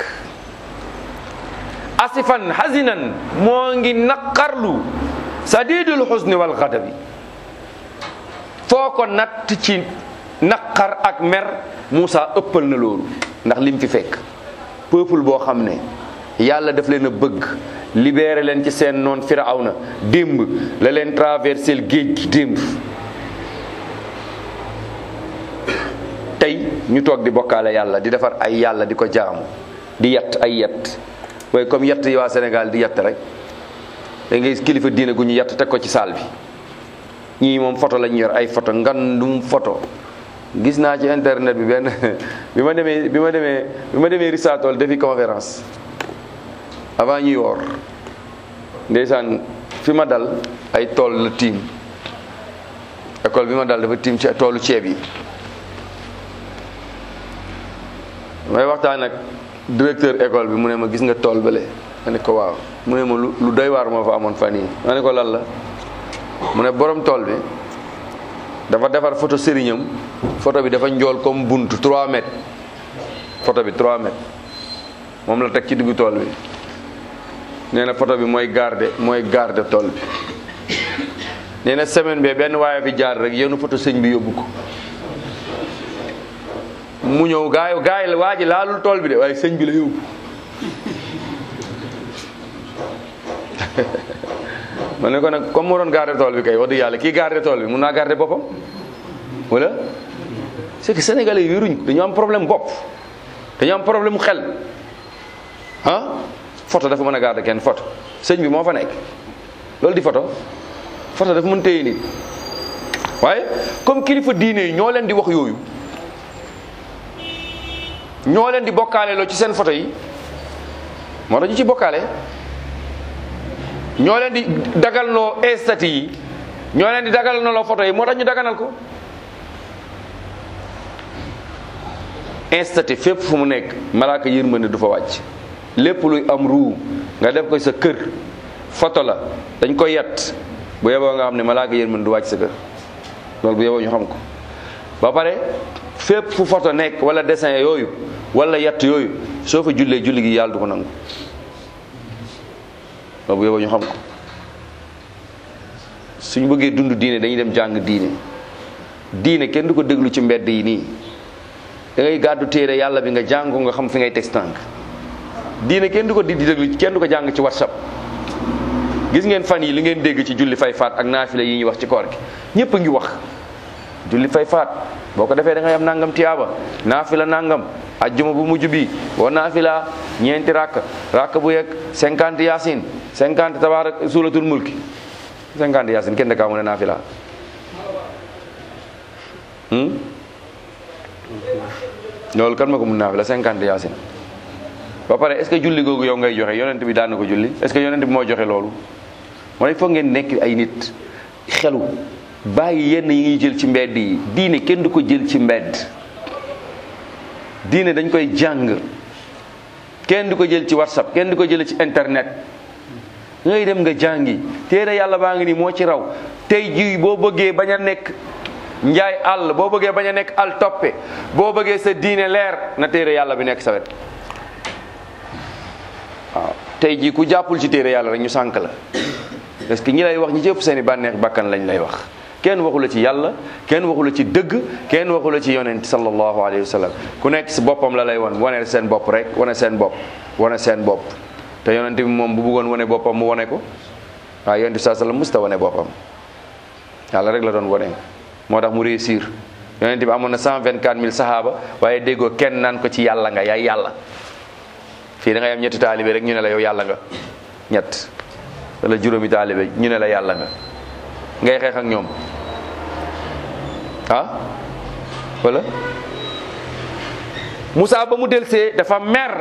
asifan hazinan moo ngi naqarlu sadidul xusni wal xadabi foo ko natt ci naqar ak mer Moussa ëppal na loolu ndax lim fi fekk peuple boo xam ne yàlla daf leen a bëgg libéré leen ci seen noon firawna démb la leen traversé géej gi démb tey ñu toog di bokkaale yàlla di defar ay yàlla di ko jaamu di yett ay yett waaye comme yett yi waa Sénégal di yett rek da ngay kilifa diine gu ñu yett teg ko ci saal bi ñii moom photo lañ yor ay photo ngandum photo gis naa ci internet bi benn bi ma demee bi ma demee bi ma demee Risatol defi conférence avant ñuy woor ndeysaan fi ma dal ay tool la tiim école bi ma dal dafa tiim ci toolu ceeb yi may waxtaan ak directeur école bi mu ne ma gis nga tool bële ma ne ko waaw mu ne ma lu lu doy waar moo fa amoon fan yii ma ne ko lan la mu ne borom tool bi dafa defar photo sëriñam photo bi dafa njool comme buntu 3 mètres photo bi 3 mètres moom la teg ci diggu tool bi nee na photo bi mooy garde mooy garde tool bi nee na semaine bi benn waaye fi jaar rek yenu photo sëñ bi yóbbu ko mu ñëw gaay gaay la waa ji laalul tool bi de waaye sëñ bi la yóbbu ma ne ko nag comme moo doon garder tool bi kay wax dëgg yàlla kii garder tool bi mun naa garder boppam wala c'est que sénégalais yi wéruñ dañu am problème bopp dañu am problème xel ah photo dafa mën a garder kenn photo sëñ bi moo fa nekk loolu di photo photo dafa mën téye nit waaye comme kilifa diine yi ñoo leen di wax yooyu ñoo leen di bokkaale loo ci seen photo yi moo tax ñu ci bokkaale ñoo leen di dagal noo estati yi ñoo leen di dagal noo photo yi moo tax ñu daganal ko estati fépp fu mu nekk malaaka yërmande du fa wàcc lépp luy am ruu nga def ko sa kër photo la dañ ko yett bu yeboo nga xam ne malaaka yërmande du wàcc sa kër loolu bu yeboo ñu xam ko ba pare fépp fu photo nekk wala dessin yooyu wala yett yooyu soo fa jullee julli gi yàlla du ko nangu loolu bu yeboo ñu xam ko suñu bëggee dund diine dañuy dem jàng diine diine kenn du ko déglu ci mbedd yi nii da ngay gàddu téere yàlla bi nga jàng ko nga xam fi ngay teg tànk diine kenn du ko di déglu kenn du ko jàng ci whatsapp gis ngeen fan yi li ngeen dégg ci julli fay faat ak naafila yi ñuy wax ci koor gi ñëpp a ngi wax julli fay faat boo ko defee da ngay am nangam tiyaaba naafila nangam ajjuma bu mujj bi boo naafila ñeenti rakk rakk bu yegg cinquante yaasin cinquante tabaarak suuratul mulki cinquante yaasin kenn dakaa mu ne naafila loolu kan ma ko mun naafila cinquante yaasin ba pare est ce que julli googu yow ngay joxe yonent bi daan na ko julli est ce que yonent bi moo joxe loolu moo ne foog ngeen nekk ay nit xelu bàyyi yenn yi ngi jël ci mbedd yi diine kenn du ko jël ci mbedd diine dañ koy jàng kenn du ko jël ci whatsapp kenn du ko jële ci internet ngay dem nga jàngi téere yàlla baa ngi nii moo ci raw tey jii boo bëggee bañ a nekk njaay àll boo bëggee bañ a nekk al toppe boo bëggee sa diine leer na téere yàlla bi nekk sa wet waaw tey jii ku jàppul ci téere yàlla rek ñu sànk la parce que ñi lay wax ñi ci ëpp seeni bànneex bakkan lañ lay wax kenn waxu la ci yàlla kenn waxu la ci dëgg kenn waxu la ci yonent sallallahu alayhi wa sallam ku nekk si boppam la lay wan wane seen bopp rek wane seen bopp wane seen bopp te yonent bi moom bu bëggoon wane boppam mu wane ko waaye yonent bi saa sallam musta wane boppam yàlla rek la doon wane moo tax mu réussir yonent bi amoon na 124000 sahaaba waaye déggoo kenn naan ko ci yàlla nga yaay yàlla fii da ngay am ñetti taalibe rek ñu ne la yow yàlla nga ñett wala juróomi taalibe ñu ne la yàlla nga ngay xeex ak ñoom ah wala Moussa ba mu delsee dafa mer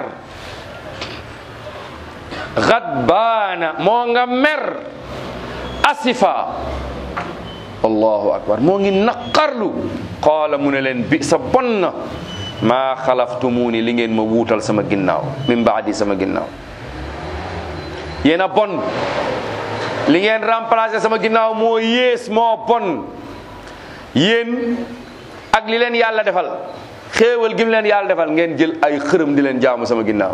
xadbaana moo nga mer asifa allahu akbar moo ngi naqarlu qaala mu ne leen bi sa bon na maa xalaftumuuni li ngeen ma wuutal sama ginnaaw min baadi sama ginnaaw yéen a bon li ngeen remplacé sama ginnaaw moo yées moo bon yéen ak li leen yàlla defal xéewal gi mu leen yàlla defal ngeen jël ay xërëm di leen jaamu sama ginnaaw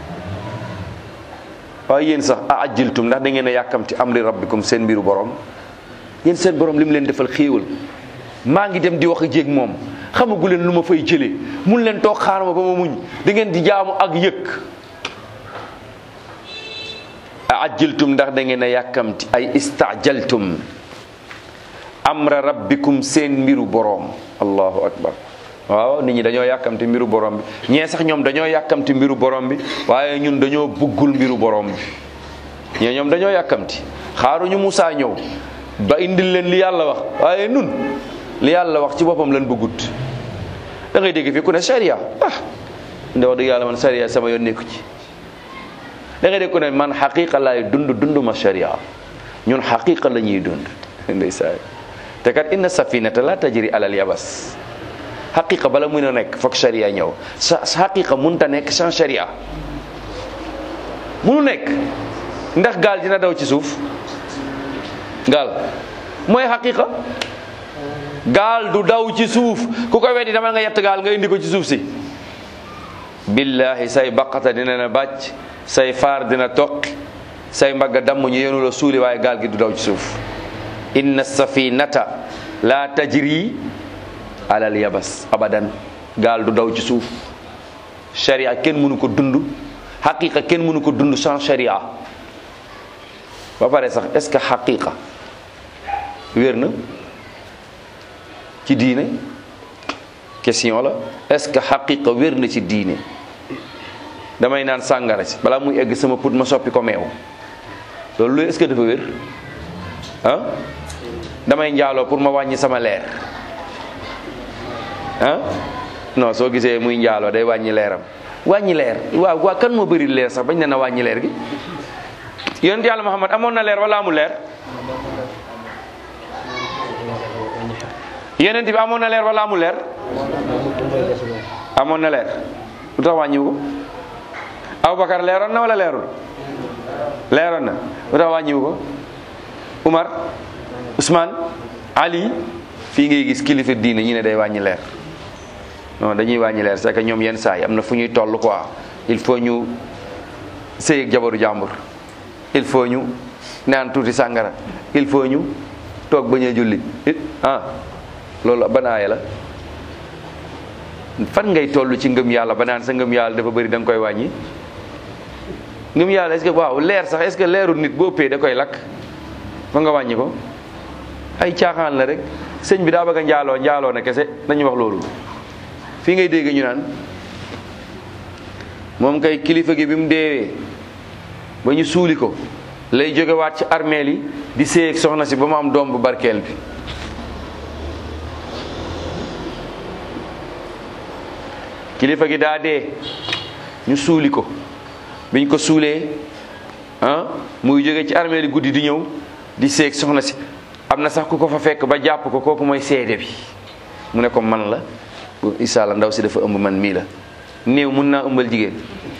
waaye yéen sax a ajjiltum ndax da ngeen a yàkkamti amri rabbikum seen mbiru borom yéen seen borom li mu leen defal xéewal maa ngi dem di wax jéeg moom xamagu leen lu ma fay jëlee mun leen toog xaar ma ba ma muñ da ngeen di jaamu ak yëkk a ajjiltum ndax da ngeen a yàkkamti ay istajaltum amra rabbikum seen mbiru boroom allahu akbar waaw nit ñi dañoo yàkkamti mbiru borom bi ñee sax ñoom dañoo yàkkamti mbiru borom bi waaye ñun dañoo buggul mbiru borom bi ñee ñoom dañoo yàkkamti xaaruñu Musaa ñëw ba indil leen li yàlla wax waaye nun li yàlla wax ci boppam lan bëggut da ngay dégg fii ku ne sharia ah nda wax dëgg yàlla man sharia sama yoon nekku ci da ngay dégg ku ne man xaqiqa laay dund dund ma sharia ñun xaqiqa la ñuy dund ndeysaan te kat inna safinata la tajri alal yabas xaqiqa bala mun a nekk foog sharia ñëw sa xaqiqa munta nekk sans sharia munu nekk ndax gaal dina daw ci suuf gaal mooy xaqiqa gaal du daw ci suuf ku ko weddi dama nga yett gaal nga indi ko ci suuf si billahi say baqata dina na bàcc say faar dina toqi say mbagga damm ñu yenu la suuli waaye gaal gi du daw ci suuf inna safinata la tajri alal yabas abadan gaal du daw ci suuf sharia kenn mënu ko dund xaqiqa kenn mënu ko dund sans sharia ba pare sax est-ce que xaqiqa wér na ci diine question la est-ce que xaqiqa wér na ci diine damay naan sàngara si balaa muy egg sama put ma soppi ko meew loolu lu est-ce que dafa wér ah damay njaaloo pour ma wàññi sama leer ah non soo gisee muy njaaloo day wàññi leeram wàññi leer waaw waa kan moo bëri leer sax bañ ne na wàññi leer gi yonent yàlla Muhammad amoon na leer wala amul leer yonent bi amoon na leer wala amul leer amoon na leer lu tax wàññiwu ko Abubakar leeroon na wala leerul leeroon na lu tax wàññiwu ko Umar Ousmane Ali fii ngay gis kilifa diine ñu ne day wàññi leer non dañuy wàññi leer c'est que ñoom yenn saa yi am na fu ñuy toll quoi il faut ñu sëy ak jabaru jàmbur il faut ñu naan tuuti sàngara il faut ñu toog bañ a julli ah loolu ban aaya la fan ngay toll ci ngëm yàlla ba naan sa ngëm yàlla dafa bëri da nga koy wàññi ngëm yàlla est-ce que waaw leer sax est-ce que leeru nit bu ëppee da koy lakk fa nga wàññi ko ay caaxaan la rek sëñ bi daa bëgg a njaaloo njaaloo na kese nañu wax loolu fii ngay dégg ñu naan moom kay kilifa gi bi mu deewee ba ñu suuli ko lay jógewaat ci armeel yi di séy ak soxna si ba mu am doom bu barkeel bi kilifa gi daa dee ñu suuli ko biñ ko suulee ah muy jóge ci armeel yi guddi di ñëw di séy ak soxna si am na sax ku ko fa fekk ba jàpp ko kooku mooy seede bi mu ne ko man la bu isa la ndaw si dafa ëmb man mii la néew mun naa ëmbal jigéen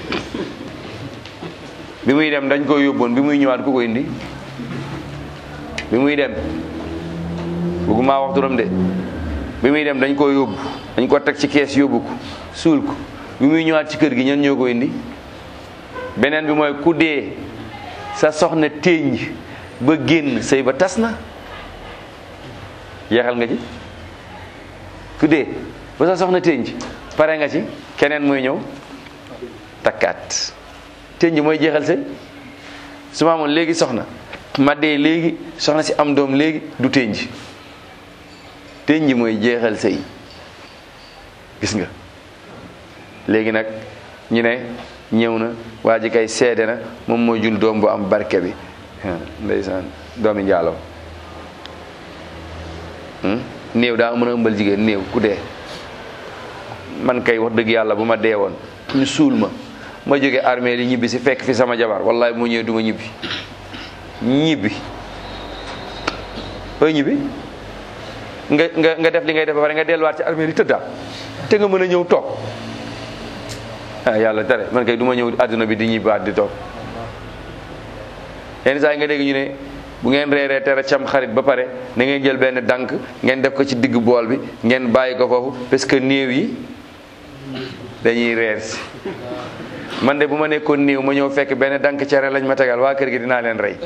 bi muy dem dañ ko yóbboon bi muy ñëwaat ku ko indi bi muy dem bëgguma wax turam de bi muy dem dañ ko yóbbu dañ ko teg ci kees yóbbu ko suul ko bi muy ñëwaat ci kër gi ñan ñoo ko indi beneen bi mooy ku dee sa soxna téeñ ba génn sëy ba tas na jeexal nga ci ku dee ba sa soxna tënj pare nga ci keneen mooy ñëw takkaat tënj mooy jeexal sëy su ma amoon léegi soxna ma dee léegi soxna si am doom léegi du tënj tënj mooy jeexal sëy gis nga léegi nag ñu ne ñëw na waa ji kay seede na moom mooy jul doom bu am barke bi ndeysaan doomi njaaloo néew daa mën a ëmbal jigéen néew ku dee man kay wax dëgg yàlla bu ma dee woon ñu suul ma ma jóge armée li ñibbi si fekk fi sama jabar wallahi bu ma ñëwee du ma ñibbi ñibbi ooy ñibbi nga nga nga def li ngay def ba pare nga delluwaat ci armée li tëddaat te nga mën a ñëw toog ah yàlla tere man kay du ma ñëw àdduna bi di ñibbaat di toog yenn saa yi nga dégg ñu ne bu ngeen reeree tere cam xarit ba pare na ngeen jël benn dànk ngeen def ko ci digg bool bi ngeen bàyyi ko foofu parce que néew yi dañuy reer si man de bu ma nekkoon néew ma ñëw fekk benn dànk cere lañ ma tegal waa kër gi dinaa leen rey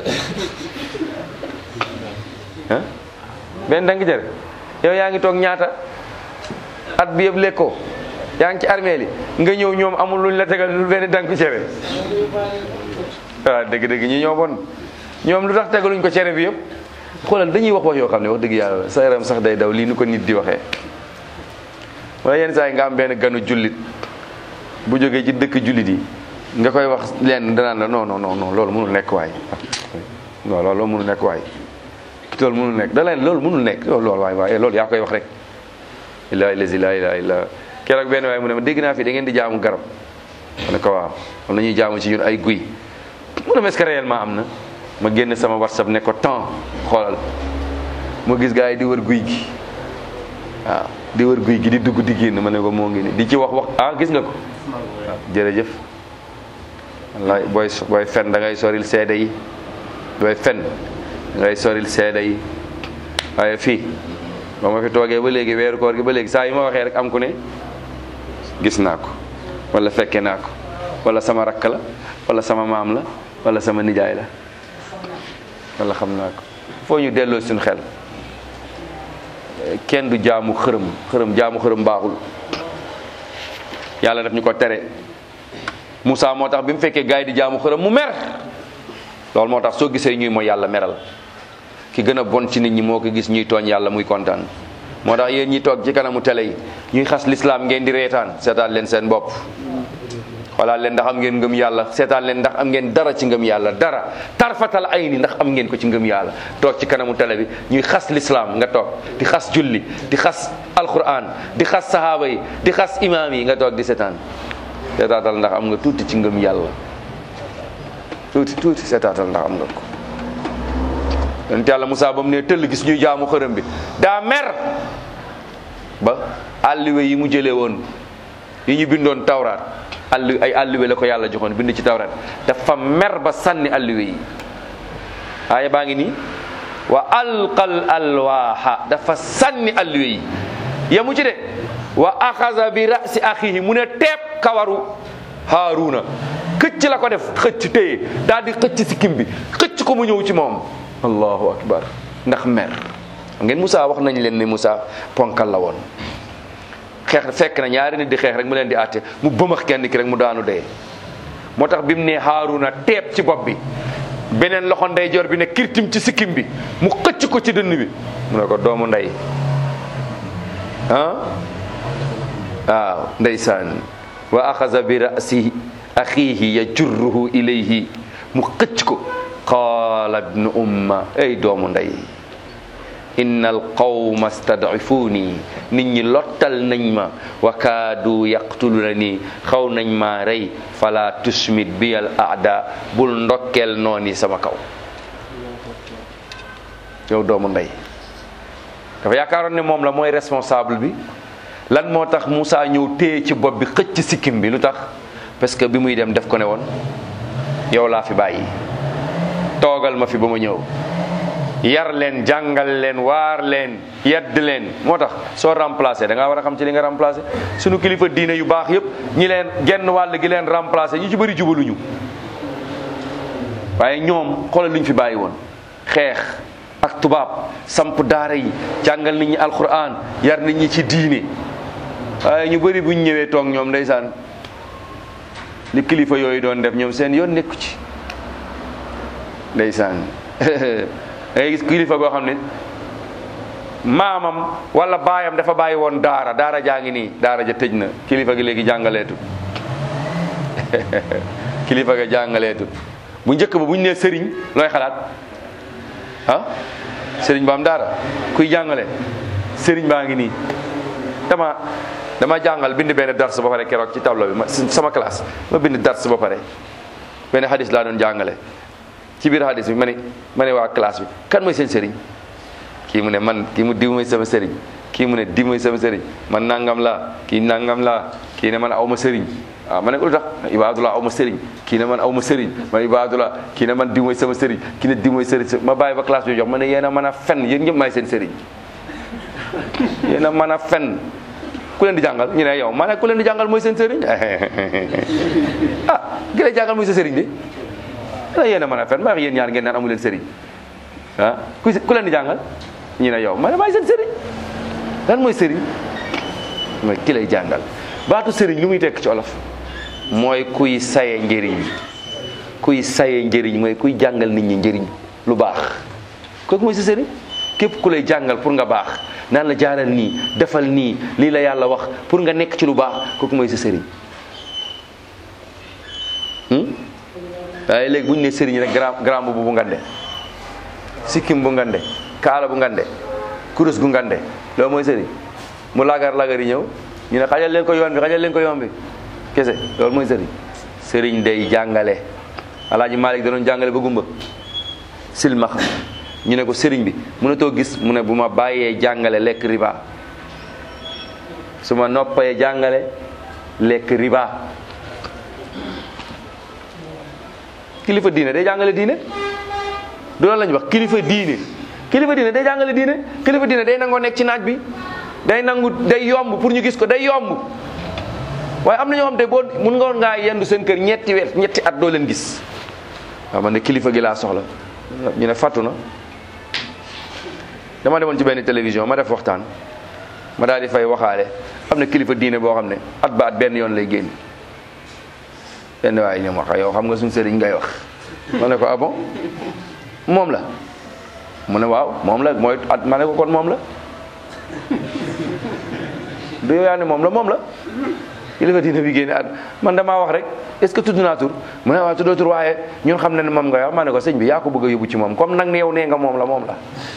ah benn dànk cere yow yaa ngi toog ñaata at bi yëpp lekkoo yaa ngi ci armée li nga ñëw ñoom amul luñ la tegal lu benn dànk cere waaw dëgg-dëgg ñi ñoo bon ñoom lu tax tegaluñ ko cere bi yëpp xoolal dañuy wax wax yoo xam ne wax dëgg yàlla sa yaram sax day daw lii nu ko nit di waxee wala yenn saa yi nga am benn ganu jullit bu jógee ci dëkk jullit yi nga koy wax leen danaan la non non non non loolu mënul nekk waay non loolu mënul nekk waay loolu mënul nekk da leen loolu mënul nekk loolu loolu waay waay loolu yaa koy wax rek illaahi lazi laa ilaaha illa keroog benn waay mu ne ma dégg naa fi da ngeen di jaamu garab ma ne ko waaw am na ñuy jaamu ci ñun ay guy mu ne est-ce que réellement am na ma génn sama whatsapp ne ko temps xoolal ma gis gars yi di wër guy gi waaw di wër guy gi di dugg di génn ma ne ko moo ngi ni di ci wax wax ah gis nga ko waaw jërëjëf wallaay booy booy fen da ngay soril seede yi booy fen da ngay soril seede yi waaye fii ba ma fi toogee ba léegi weeru koor gi ba léegi saa yu ma waxee rek am ku ne gis naa ko wala fekke naa ko wala sama rakk la wala sama maam la wala sama nijaay la wala xam naa ko foo ñu delloo suñu xel kenn du jaamu xërëm xërëm jaamu xërëm baaxul yàlla daf ñu ko tere Moussa moo tax bi mu fekkee gars yi di jaamu xërëm mu mer loolu moo tax soo gisee ñuy mooy yàlla meral ki gën a bon ci nit ñi moo ko gis ñuy tooñ yàlla muy kontaan moo tax yéen ñi toog ci kanamu télé yi ñuy xas lislaam ngeen di reetaan seetaan leen seen bopp xoolaat leen ndax am ngeen ngëm yàlla seetaan leen ndax am ngeen dara ci ngëm yàlla dara tarfatal ay ni ndax am ngeen ko ci ngëm yàlla toog ci kanamu télé bi ñuy xas lislaam nga toog di xas julli di xas alquran di xas sahaaba yi di xas imaam yi nga toog di seetaan seetaatal ndax am nga tuuti ci ngëm yàlla tuuti tuuti seetaatal ndax am nga ko yonent yàlla Moussa ba mu ne tëll gis ñuy jaamu xërëm bi daa mer ba àlliwe yi mu jëlee woon yi ñu bindoon tawraat àll ay àlliwe la ko yàlla joxoon bind ci tawraat dafa mer ba sànni àlliwe yi aaya baa ngi nii wa alqal alwaaxa dafa sànni àlliwe yi yamu ci de wa axaza bi rasi axihi mu ne teeb kawaru haaruna xëcc la ko def xëcc téye daal di xëcc sikkim bi xëcc ko mu ñëw ci moom allahu akbar ndax mer ngeen Moussa wax nañ leen ne Moussa ponkal la woon xeex fekk na ñaari nit di xeex rek mu leen di àtte mu bëmax kenn ki rek mu daanu dee moo tax bi mu ne Haaruna teeb ci bopp bi beneen loxo ndeyjoor bi ne kirtim ci sikkim bi mu xëcc ko ci dënn bi mu ne ko doomu ndey ah waaw ndeysaan wa axaza bi rasi axiihi yajurruhu ilayhi mu xëcc ko qaala ibnu umma ay doomu ndey inna alqawma stadifuni nit ñi lottal nañ ma wa kaadu yaqtuluna nii xaw nañ maa rey fala tusmit bi al aada bul ndokkeel nooni sama kaw yow doomu ndey dafa yaakaaroon ne moom la mooy responsable bi lan moo tax Moussa ñëw téye ci bopp bi xëcc sikkim bi lu tax parce que bi muy dem def ko ne woon yow laa fi bàyyi toogal ma fi ba ma ñëw yar leen jàngal leen waar leen yedd leen moo tax soo remplacé da ngaa war a xam ci li nga remplacé sunu kilifa diine yu baax yëpp ñi leen genn wàll gi leen remplacé ñu ci bëri jubaluñu waaye ñoom xoolal luñ fi bàyyi woon xeex ak tubaab samp daara yi jàngal nit ñi alquran yar nit ñi ci diine waaye ñu bëri buñ ñëwee toog ñoom ndeysaan li kilifa yooyu doon def ñoom seen yoon nekku ci ndeysaan dangay gis kilifa goo xam ne maamam wala baayam dafa bàyyi woon daara daara jaa ngi nii daara ja tëj na kilifa gi léegi jàngaleetut kilifa ga jàngaleetut bu njëkk ba bu ñu nee sëriñ looy xalaat ah sëriñ ba am daara kuy jàngale sëriñ baa ngi nii dama dama jàngal bind benn dars ba pare keroog ci tableau bi ma sama classe ma bind dars ba pare benn hadis laa doon jàngale ci biir hadis bi ma ne ma ne waa classe bi kan mooy seen sëriñ kii mu ne man kii mu diw mooy sama sëriñ kii mu ne diw mooy sama sëriñ man nangam laa kii nangam laa kii ne man aw ma sëriñ waaw ma ne ko lu tax ibaadullah aw ma sëriñ kii ne man aw ma sëriñ man ibaadullah kii ne man diw mooy sama sëriñ kii ne diw mooy sëriñ ma bàyyi ba classe bi jox ma ne yéen a mën a fen yéen ñëpp maay seen sëriñ yéen a mën a fen ku leen di jàngal ñu ne yow ma ne ku leen di jàngal mooy seen sëriñ ah ki lay jàngal mooy sa sëriñ de la yéen a mën a fen maa yéen ñaar ngeen naan amu leen sëriñ ah ku ku leen di jàngal ñu ne yow ma ne maay seen sëriñ lan mooy sëriñ mooy ki lay jàngal baatu sëriñ lu muy tekk ci olof mooy kuy saye njëriñ kuy saye njëriñ mooy kuy jàngal nit ñi njëriñ lu baax kooku mooy sa sëriñ képp ku lay jàngal pour nga baax naan la jaaral nii defal nii lii la yàlla wax pour nga nekk ci lu baax kooku mooy sa sëriñ waaye léegi bu ñu ne sëriñ rek grand grand bu bu ngande sikkim bu ngande kaala bu ngande kurus gu ngande loolu mooy sëriñ mu lagar lagar yi ñëw ñu ne xajal leen ko yoon bi xajal leen ko yoon bi kese loolu mooy sëriñ sëriñ day jàngale alaaji Malik da doon jàngale ba gumba silmaxa ñu ne ko sëriñ bi mënatoo gis mu ne bu ma bàyyee jàngale lekk riba su ma noppee jàngale lekk riba kilifa diine day jàngale diine du loolu lañu wax kilifa diine kilifa diine day jàngale diine kilifa diine day nangoo nekk ci naaj bi day nangu day yomb pour ñu gis ko day yomb waaye am na ñoo xam te boo mun nga woon ngaa yendu seen kër ñetti weer ñetti at doo leen gis waaw man ne kilifa gi laa soxla ñu ne fàttu na dama demoon ci benn télévision ma def waxtaan ma daal di fay waxaale am na kilifa diine boo xam ne at ba at benn yoon lay génn benn waaye ñoom wax yow xam nga suñu sëriñ ngay wax ma ne ko ah bon moom la mu ne waaw moom la mooy at ma ne ko kon moom la du yow yaa ne moom la moom la kilifa diine bi génne at man damaa wax rek est-ce que tudd naa tur mu ne waaw tuddoo tur waaye ñun xam ne ne moom nga wax ma ne ko sëñ bi yaa ko bëgg a yóbbu ci moom comme nag ne yow nee nga moom la moom la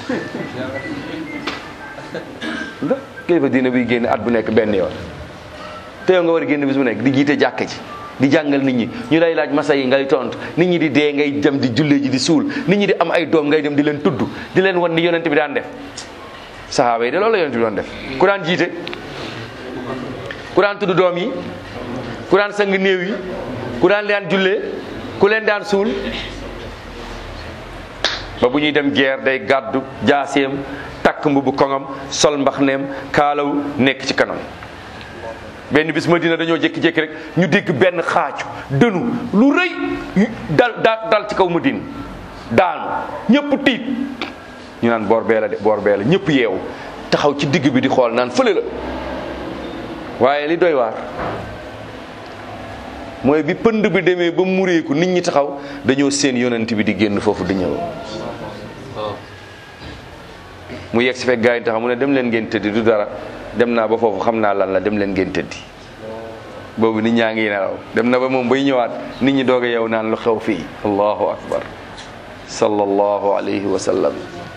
da kilifa diine bi génne at bu nekk benn yoon te yow nga war a génn bis bu nekk di jiite jàkka ji di jàngal nit ñi ñu lay laaj masa yi ngay tontu nit ñi di dee ngay dem di jullee ji di suul nit ñi di am ay doom ngay dem di leen tudd di leen wan ni yonent bi daan def saxaaba yi de loolu la yonent bi doon def ku daan jiite ku daan tudd doom yi ku daan sang néew yi ku daan daan jullee ku leen daan suul ba bu ñuy dem guerre day gàddu jaaseem takk mbubu koŋam sol mbaxneem kaalaw nekk ci kanam benn bis Madina dañoo jékki-jékki rek ñu dégg benn xaaju dënu lu rëy dal dal dal ci kaw Madina daanu ñëpp tiit ñu naan boor bee la de boor bee la ñëpp yeewu taxaw ci digg bi di xool naan fële la waaye li doy waar mooy bi pënd bi demee ba mureeku nit ñi taxaw dañoo seen yonent bi di génn foofu di ñëw mu yegg si fekk gaa yi taxaw mu ne dem leen ngeen tëddi du dara dem naa ba foofu xam naa lan la dem leen ngeen tëddi boobu nit ñaa ngi nelaw dem na ba moom bay ñëwaat nit ñi doog a yow naan lu xew fii allahu akbar sallallahu alayhi wa sallam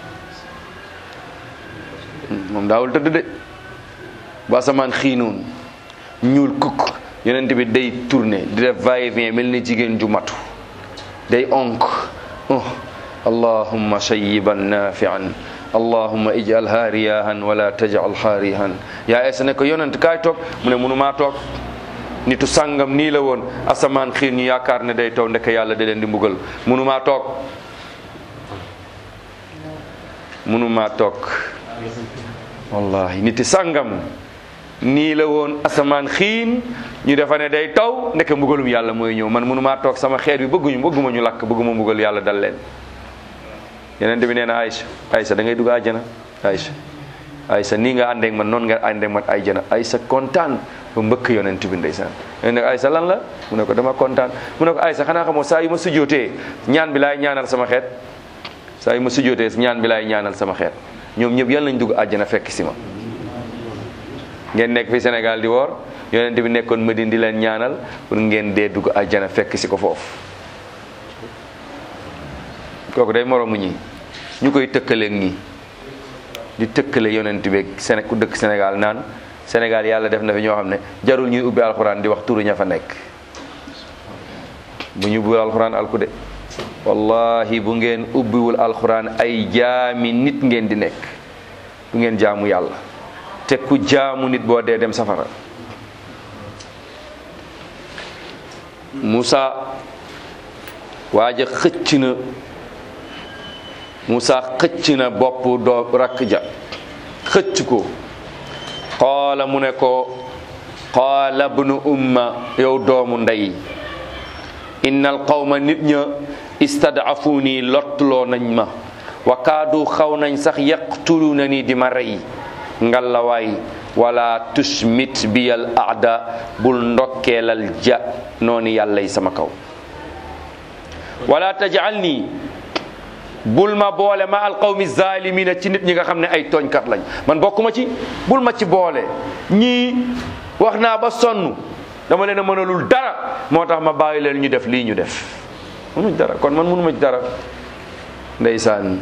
moom daawul tëdd de ba asamaan xiinoon ñuul kukk yonent bi day tourné di def va et vient mel ni jigéen ju matu day onk oh allahumma shayyiban nafian allahumma ijalha riyahan wala tajalha rihan yaa esa ne ko yonent kaay toog mu ne mënumaa toog nitu sàngam nii la woon asamaan xiin ñu yaakaar ne day taw ndeke yàlla da leen di mbugal mënumaa toog mënumaa toog wallahi niti sàngam nii la woon asamaan xiin ñu defa ne day taw ndeke mbugalum yàlla mooy ñëw man mënumaa toog sama xeet bi bëgguñu bëgguma ñu lakk bëgguma mbugal yàlla dal leen yeneen bi nee na Aïcha Aïcha da ngay dugg àjjana Aïcha Aïcha nii nga àndeek man noonu nga àndeek man àjjana Aïcha kontaan ba mbëkk yonent bi ndeysaan nee na Aïcha lan la mu ne ko dama kontaan mu ne ko Aïcha xanaa xamoo saa yu ma sujjootee ñaan bi laay ñaanal sama xeet saa yu ma sujjootee ñaan bi laay ñaanal sama xeet ñoom ñëpp yal nañ dugg àjjana fekk si ma ngeen nekk fi Sénégal di woor yonent bi nekkoon Medine di leen ñaanal pour ngeen dee dugg àjjana fekk si ko foofu kooku day moroomu ñi ñu koy tëkkaleeg ñi di tëkkale yonent bi Séné ku dëkk Sénégal naan Sénégal yàlla def na fi ñoo xam ne jarul ñuy ubbi alxuraan di wax turu ña fa nekk bu ñu ubbiwul alxuraan alku de wallahi bu ngeen ubbiwul alxuraan ay jaami nit ngeen di nekk du ngeen jaamu yàlla te ku jaamu nit boo dee dem safara Moussa waaja xëcc na Moussa xëcc na bopp doo rakk ja xëcc ko qaala mu ne ko qaala bnu umma yow doomu ndey innal qawma nit ña istadafuni lottuloo nañ ma wa kaadu xaw nañ sax yaqtuluna ni di ma rey ngalawaay wala tusmit biyal aada bul ndokkeelal ja noonu yàlla yi sama kaw wala tajal nii bul ma boole ma alqawmi zalimina ci nit ñi nga xam ne ay tooñkat lañ man bokkuma ci bul ma ci boole ñii wax naa ba sonn dama leen a mënalul dara moo tax ma bàyyi leen ñu def lii ñu def mënuñ dara kon man mënuma ci dara ndeysaan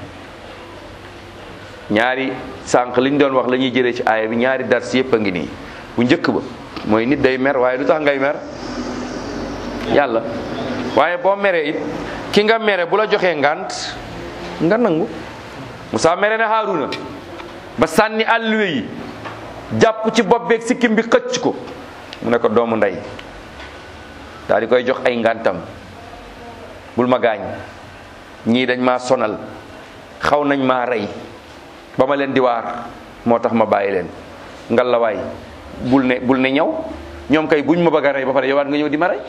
ñaari sànq liñ doon wax la ñuy jëlee ci aaya bi ñaari dars yépp a ngi nii bu njëkk ba mooy nit day mer waaye lu tax ngay mer yàlla waaye boo meree it ki nga mere bu la joxee ngant nga nangu Musaa mere na Haaruna ba sànni àlluwe yi jàpp ci bopp beeg sikkim bi xëcc ko mu ne ko doomu ndey daal di koy jox ay ngantam bul ma gaañ ñii dañ maa sonal xaw nañ maa rey ba ma leen di waar moo tax ma bàyyi leen ngalawaay bul ne bul ne ñaw ñoom kay buñ ma bëgg a rey ba pare yowaat nga ñëw di ma rey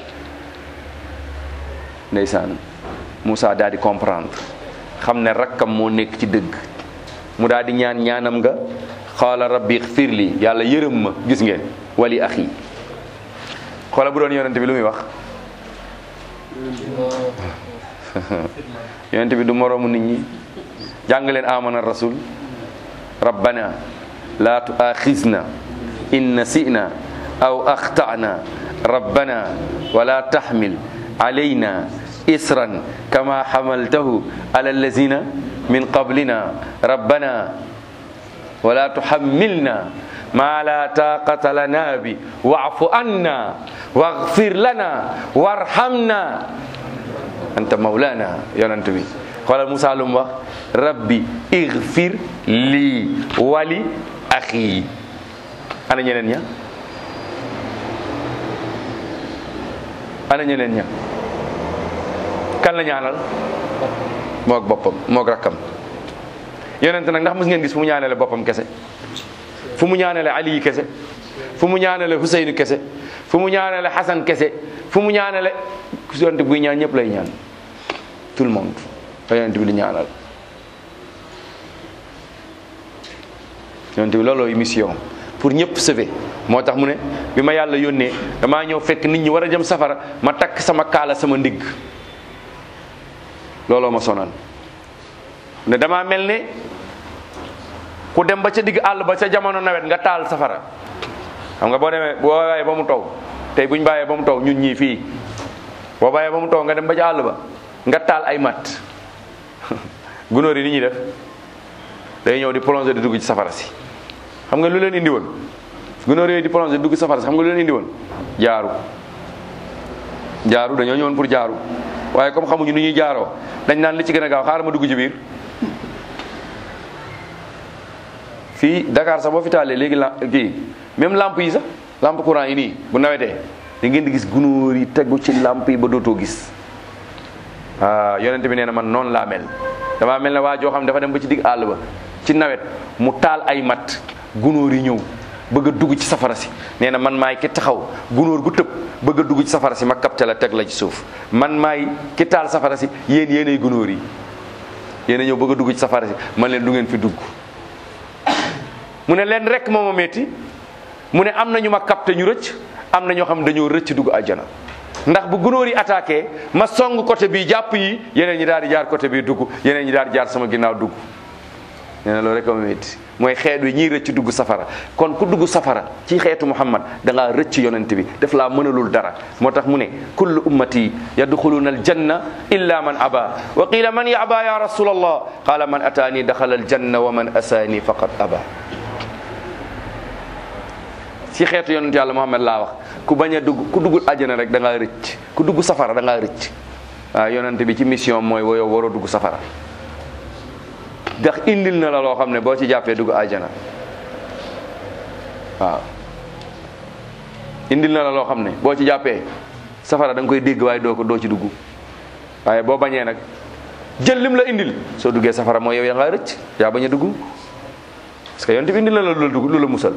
ndeysaan Moussa daal di comprendre xam ne rakkam moo nekk ci dëgg mu daal di ñaan ñaanam nga xaala rabbi xfir li yàlla yërëm ma gis ngeen wali axi xoola bu doon yonente bi lu muy wax yonente bi du moroomu nit ñi jàng leen amana rasul rabbana la tuaxizna in nasina aw axtana rabbana wala taxmil alayna isran kama xamaltahu ala allazina min qablina rabbana wala tuxammilna ma la taqata lana bi waafu anna waghfir lana warhamna anta mawlana yonent bi xoolal Musaa lu mu wax rabbi igfir lii wali axi ana ñeneen ña ana ñeneen ña kan la ñaanal moog boppam moog rakkam yonent nag ndax mos ngeen gis fu mu ñaanale boppam kese fu mu ñaanale Ali kese fu mu ñaanale Huseynu kese fu mu ñaanale Xasan kese fu mu ñaanale yonent buy ñaan ñëpp lay ñaan tout le monde la yonent bi di ñaanal yonent bi loolooy mission pour ñëpp sauver moo tax mu ne bi ma yàlla yónnee damaa ñëw fekk nit ñi war a jëm safara ma takk sama kaala sama ndigg looloo ma sonal ne damaa mel ne ku dem ba ca digg àll ba ca jamono nawet nga taal safara xam nga boo demee boo bàyyee ba mu taw tey buñ bàyyee ba mu taw ñun ñii fii boo bàyyee ba mu taw nga dem ba ca àll ba nga taal ay matt gunóor yi ni ñuy def day ñëw di plonger di dugg ci safara si xam nga lu leen indi woon gunóor yooyu di plonger di dugg ci safara si xam nga lu leen indi woon jaaru jaaru dañoo ñëwoon pour jaaru waaye comme xamuñu ni ñuy jaaroo dañ naan li ci gën a gaaw xaaral ma dugg ci biir fii Dakar sax boo fi taalee léegi la kii même lampe yi sax lampe courant yi nii bu nawetee da ngeen di gis gunóor yi tegu ci lampe yi ba dootoo gis ah yonent bi nee na man noonu laa mel damaa mel ne waa joo xam ne dafa dem ba ci digg àll ba ci nawet mu taal ay mat gunóor yi ñëw bëgg a dugg ci safara si nee na man maay ki taxaw gunóor gu tëb bëgg a dugg ci safara si ma kapte la teg la ci suuf man maay ki taal safara si yéen yéenay gunóor yi yéen a ñëw bëgg a dugg ci safara si man leen du ngeen fi dugg mu ne leen rek moo ma metti mu ne am na ñu ma capté ñu rëcc am na ñoo xam ne dañoo rëcc dugg àjjana ndax bu gunóor yi attaqué ma song côté bii jàpp yi yeneen ñi daal di jaar côté bii dugg yeneen ñi daal di jaar sama ginnaaw dugg nee na loolu rek ma metti mooy xeet wi ñiy rëcc dugg safara kon ku dugg safara ci xeetu muhammad da ngaa rëcc yonent bi daf laa mënalul dara moo tax mu ne kullu ummati yadxuluna aljanna illa man aba wa qila man yaba ya rasul allah qala man ataani daxala aljanna wa man asaani faqad aba ci xeetu yonent yàlla muhammad laa wax ku bañ a dugg ku duggul àjjana rek da ngaa rëcc ku dugg safara da ngaa rëcc waaw yonent bi ci mission mooy woyow waroo dugg safara ndax indil na la loo xam ne boo ci jàppee dugg àjjana waaw indil na la loo xam ne boo ci jàppee safara da nga koy dégg waaye doo ko doo ci dugg waaye boo bañee nag jël lim la indil soo duggee safara mooy yow yaa ngaa rëcc yaa bañ a dugg parce que yonent bi indil na la lu la dugg lu la musal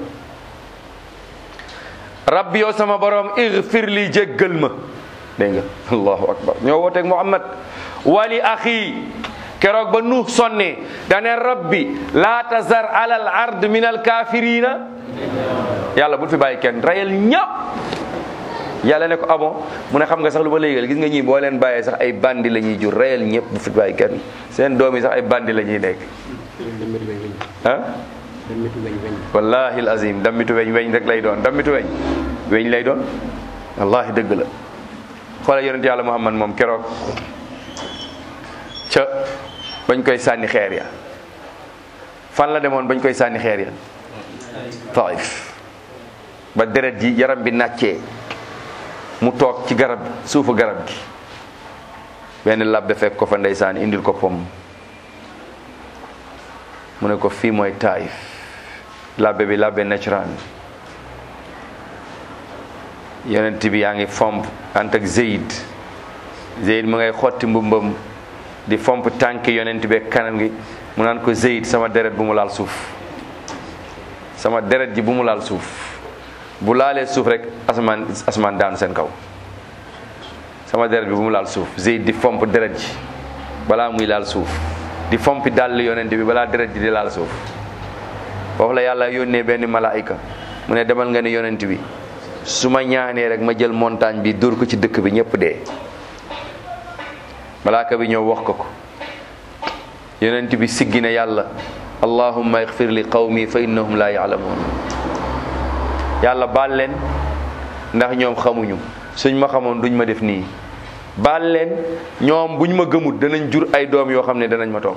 rabbi yow sama borom igfir li jéggal ma dégg nga allahu akbar ñoo wooteeg muhammad wali axi keroog ba nuux sonne dane rabbi laa tazar ala al ard min al kafirina yàlla bul fi bàyyi kenn rayal ñëpp yàlla ne ko abon mu ne xam nga sax lu ma léegal gis nga ñii boo leen bàyyee sax ay bandi la ñuy jur rayal ñëpp bu fi bàyyi kenn seen doom yi sax ay bandi la ñuy nekk ah wallahi azim dammitu weñ weñ rek lay doon dammitu weñ weñ lay doon wallahi dëgg la xoolal yonent yàlla muhammad moom keroog ca bañ koy sànni xeer ya fan la demoon bañ koy sànni xeer ya taif ba deret ji yaram bi nàccee mu toog ci garab suufu garab gi benn labbe fekk ko fa ndeysaan indil ko pom mu ne ko fii mooy taif labbe bi labbe natural yonent bi yaa ngi fomp ant ak Zeyd Zeyd mu ngay xotti mbubbam di fomp tànk yonent bi ak kanam gi mu naan ko Zeyd sama deret bu mu laal suuf sama deret ji bu mu laal suuf bu laalee suuf rek asamaan asamaan daanu seen kaw sama deret bi bu mu laal suuf Zeyd di fomp deret ji balaa muy laal suuf di fompi dàll yonent bi balaa deret ji di laal suuf foofu la yàlla yónnee benn malaayika mu ne demal nga ne yonent bi su ma ñaanee rek ma jël montagne bi dóor ko ci dëkk bi ñëpp dee malaaka bi ñëw wax ko ko yonent bi siggi ne yàlla allahumma igfir li qawmi fa innahum la yaalamuun yàlla baal leen ndax ñoom xamuñu suñ ma xamoon duñ ma def nii baal leen ñoom buñ ma gëmut danañ jur ay doom yoo xam ne danañ ma topp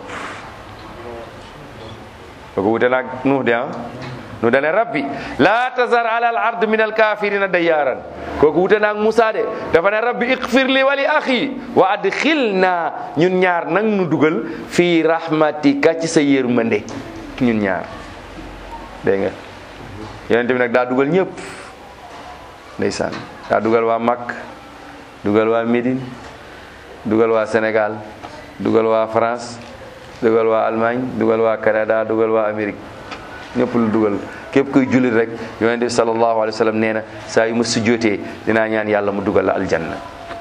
kooku wute naag nuux de ah nu dane rabbi laa tazar ala al ard min al kafirina dayyaaran kooku wute naag Musaa de dafa ne rabbi ighfir li wali axi wa adxilna ñun ñaar nag nu dugal fii rahmatika ci sa yërmande ñun ñaar dégg nga yonent bi nag daa dugal ñëpp ndeysaan daa dugal waa Makk dugal waa Médine dugal waa Sénégal dugal waa France dugal waa Allemagne dugal waa Canada dugal waa Amérique ñëpp lu dugal képp kuy jullit rek yonent bi sallallahu alayhi wa sallam nee na saa yu ma sujjootee dinaa ñaan yàlla mu dugal la aljanna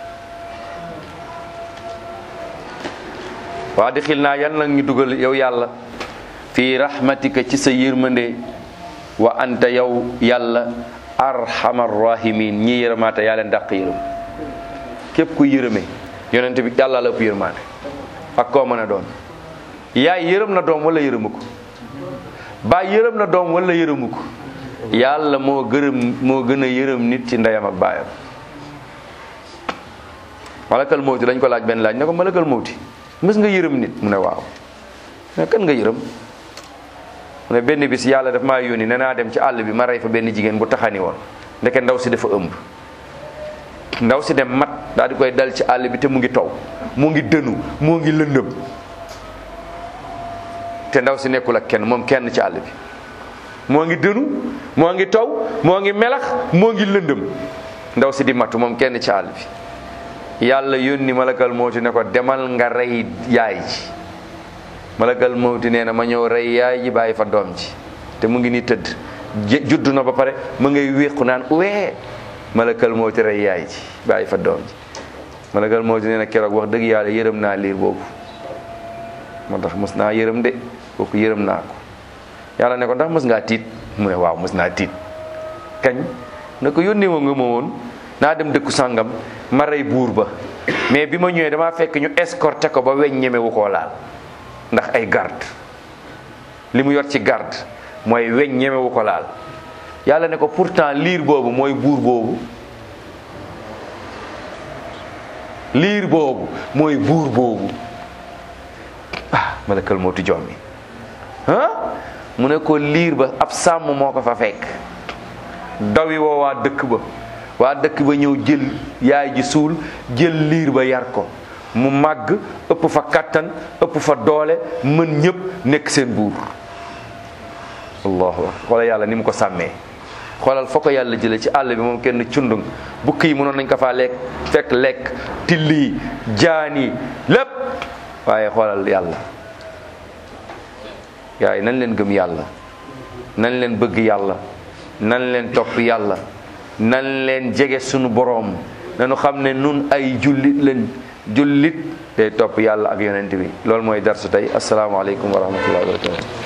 waa di xil naa yan nag ñu dugal yow yàlla fii rahmatika ci sa yërmande wa anta yow yàlla arhamar rahimin ñi yërëmaate yaa leen dàq yërëm képp kuy yërëmee yonent bi yàlla la ëpp yërmaande ak koo mën a doon yaay yërëm na doom wala yërëmu ko baay yërëm na doom wala yërëmu ko yàlla moo gërëm moo gën a yërëm nit ci ndeyam ak baayam malakal mawti dañ ko laaj benn laaj ne ko malakal mawti mës nga yërëm nit mu ne waaw ne kan nga yërëm mu ne benn bis yàlla daf maa yónni ne naa dem ci àll bi ma rey fa benn jigéen bu taxani woon ndeke ndaw si dafa ëmb ndaw si dem mat daal di koy dal ci àll bi te mu ngi taw mu ngi dënu moo ngi lëndëm te ndaw si nekkul ak kenn moom kenn ci àll bi moo ngi dënu moo ngi taw moo ngi melax moo ngi lëndëm ndaw si di matu moom kenn ci àll bi yàlla yónni malakal mawti ne ko demal nga rey yaay ji malakal mawti nee na ma ñëw rey yaay ji bàyyi fa doom ji te mu ngi ni tëdd judd na ba pare mu ngay wéqu naan wee malakal mawti rey yaay ji bàyyi fa doom ji malakal mawti nee na keroog wax dëgg yàlla yërëm naa liir boobu moo tax mës naa yërëm de kooku yërëm naa ko yàlla ne ko ndax mës ngaa tiit mu ne waaw mës naa tiit kañ ne ko yónnee woo nga ma woon naa dem dëkku sàngam ma rey buur ba mais bi ma ñëwee damaa fekk ñu escorté ko ba weñ ñemewu koo laal ndax ay garde li mu yor ci garde mooy weñ ñemewu ko laal yàlla ne ko pourtant liir boobu mooy buur boobu liir boobu mooy buur boobu ah malakal mootu jommi ah mu ne ko liir ba ab sàmm moo ko fa fekk dawi woo waa dëkk ba waa dëkk ba ñëw jël yaay ji suul jël liir ba yar ko mu màgg ëpp fa kattan ëpp fa doole mën ñëpp nekk seen buur allahu akbar xoolal yàlla ni mu ko sàmmee xoolal foo ko yàlla jële ci àll bi moom kenn cundung bukk yi mënoon nañ ko faa lekk fekk lekk tilli jaani lépp waaye xoolal yàlla yaay nañ leen gëm yàlla nañ leen bëgg yàlla nañ leen topp yàlla nañ leen jege sunu boroom nañu xam ne nun ay jullit leen jullit day topp yàlla ak yonent bi loolu mooy darsu tey asalaamaaleykum wa rahmatullahi wa barakatu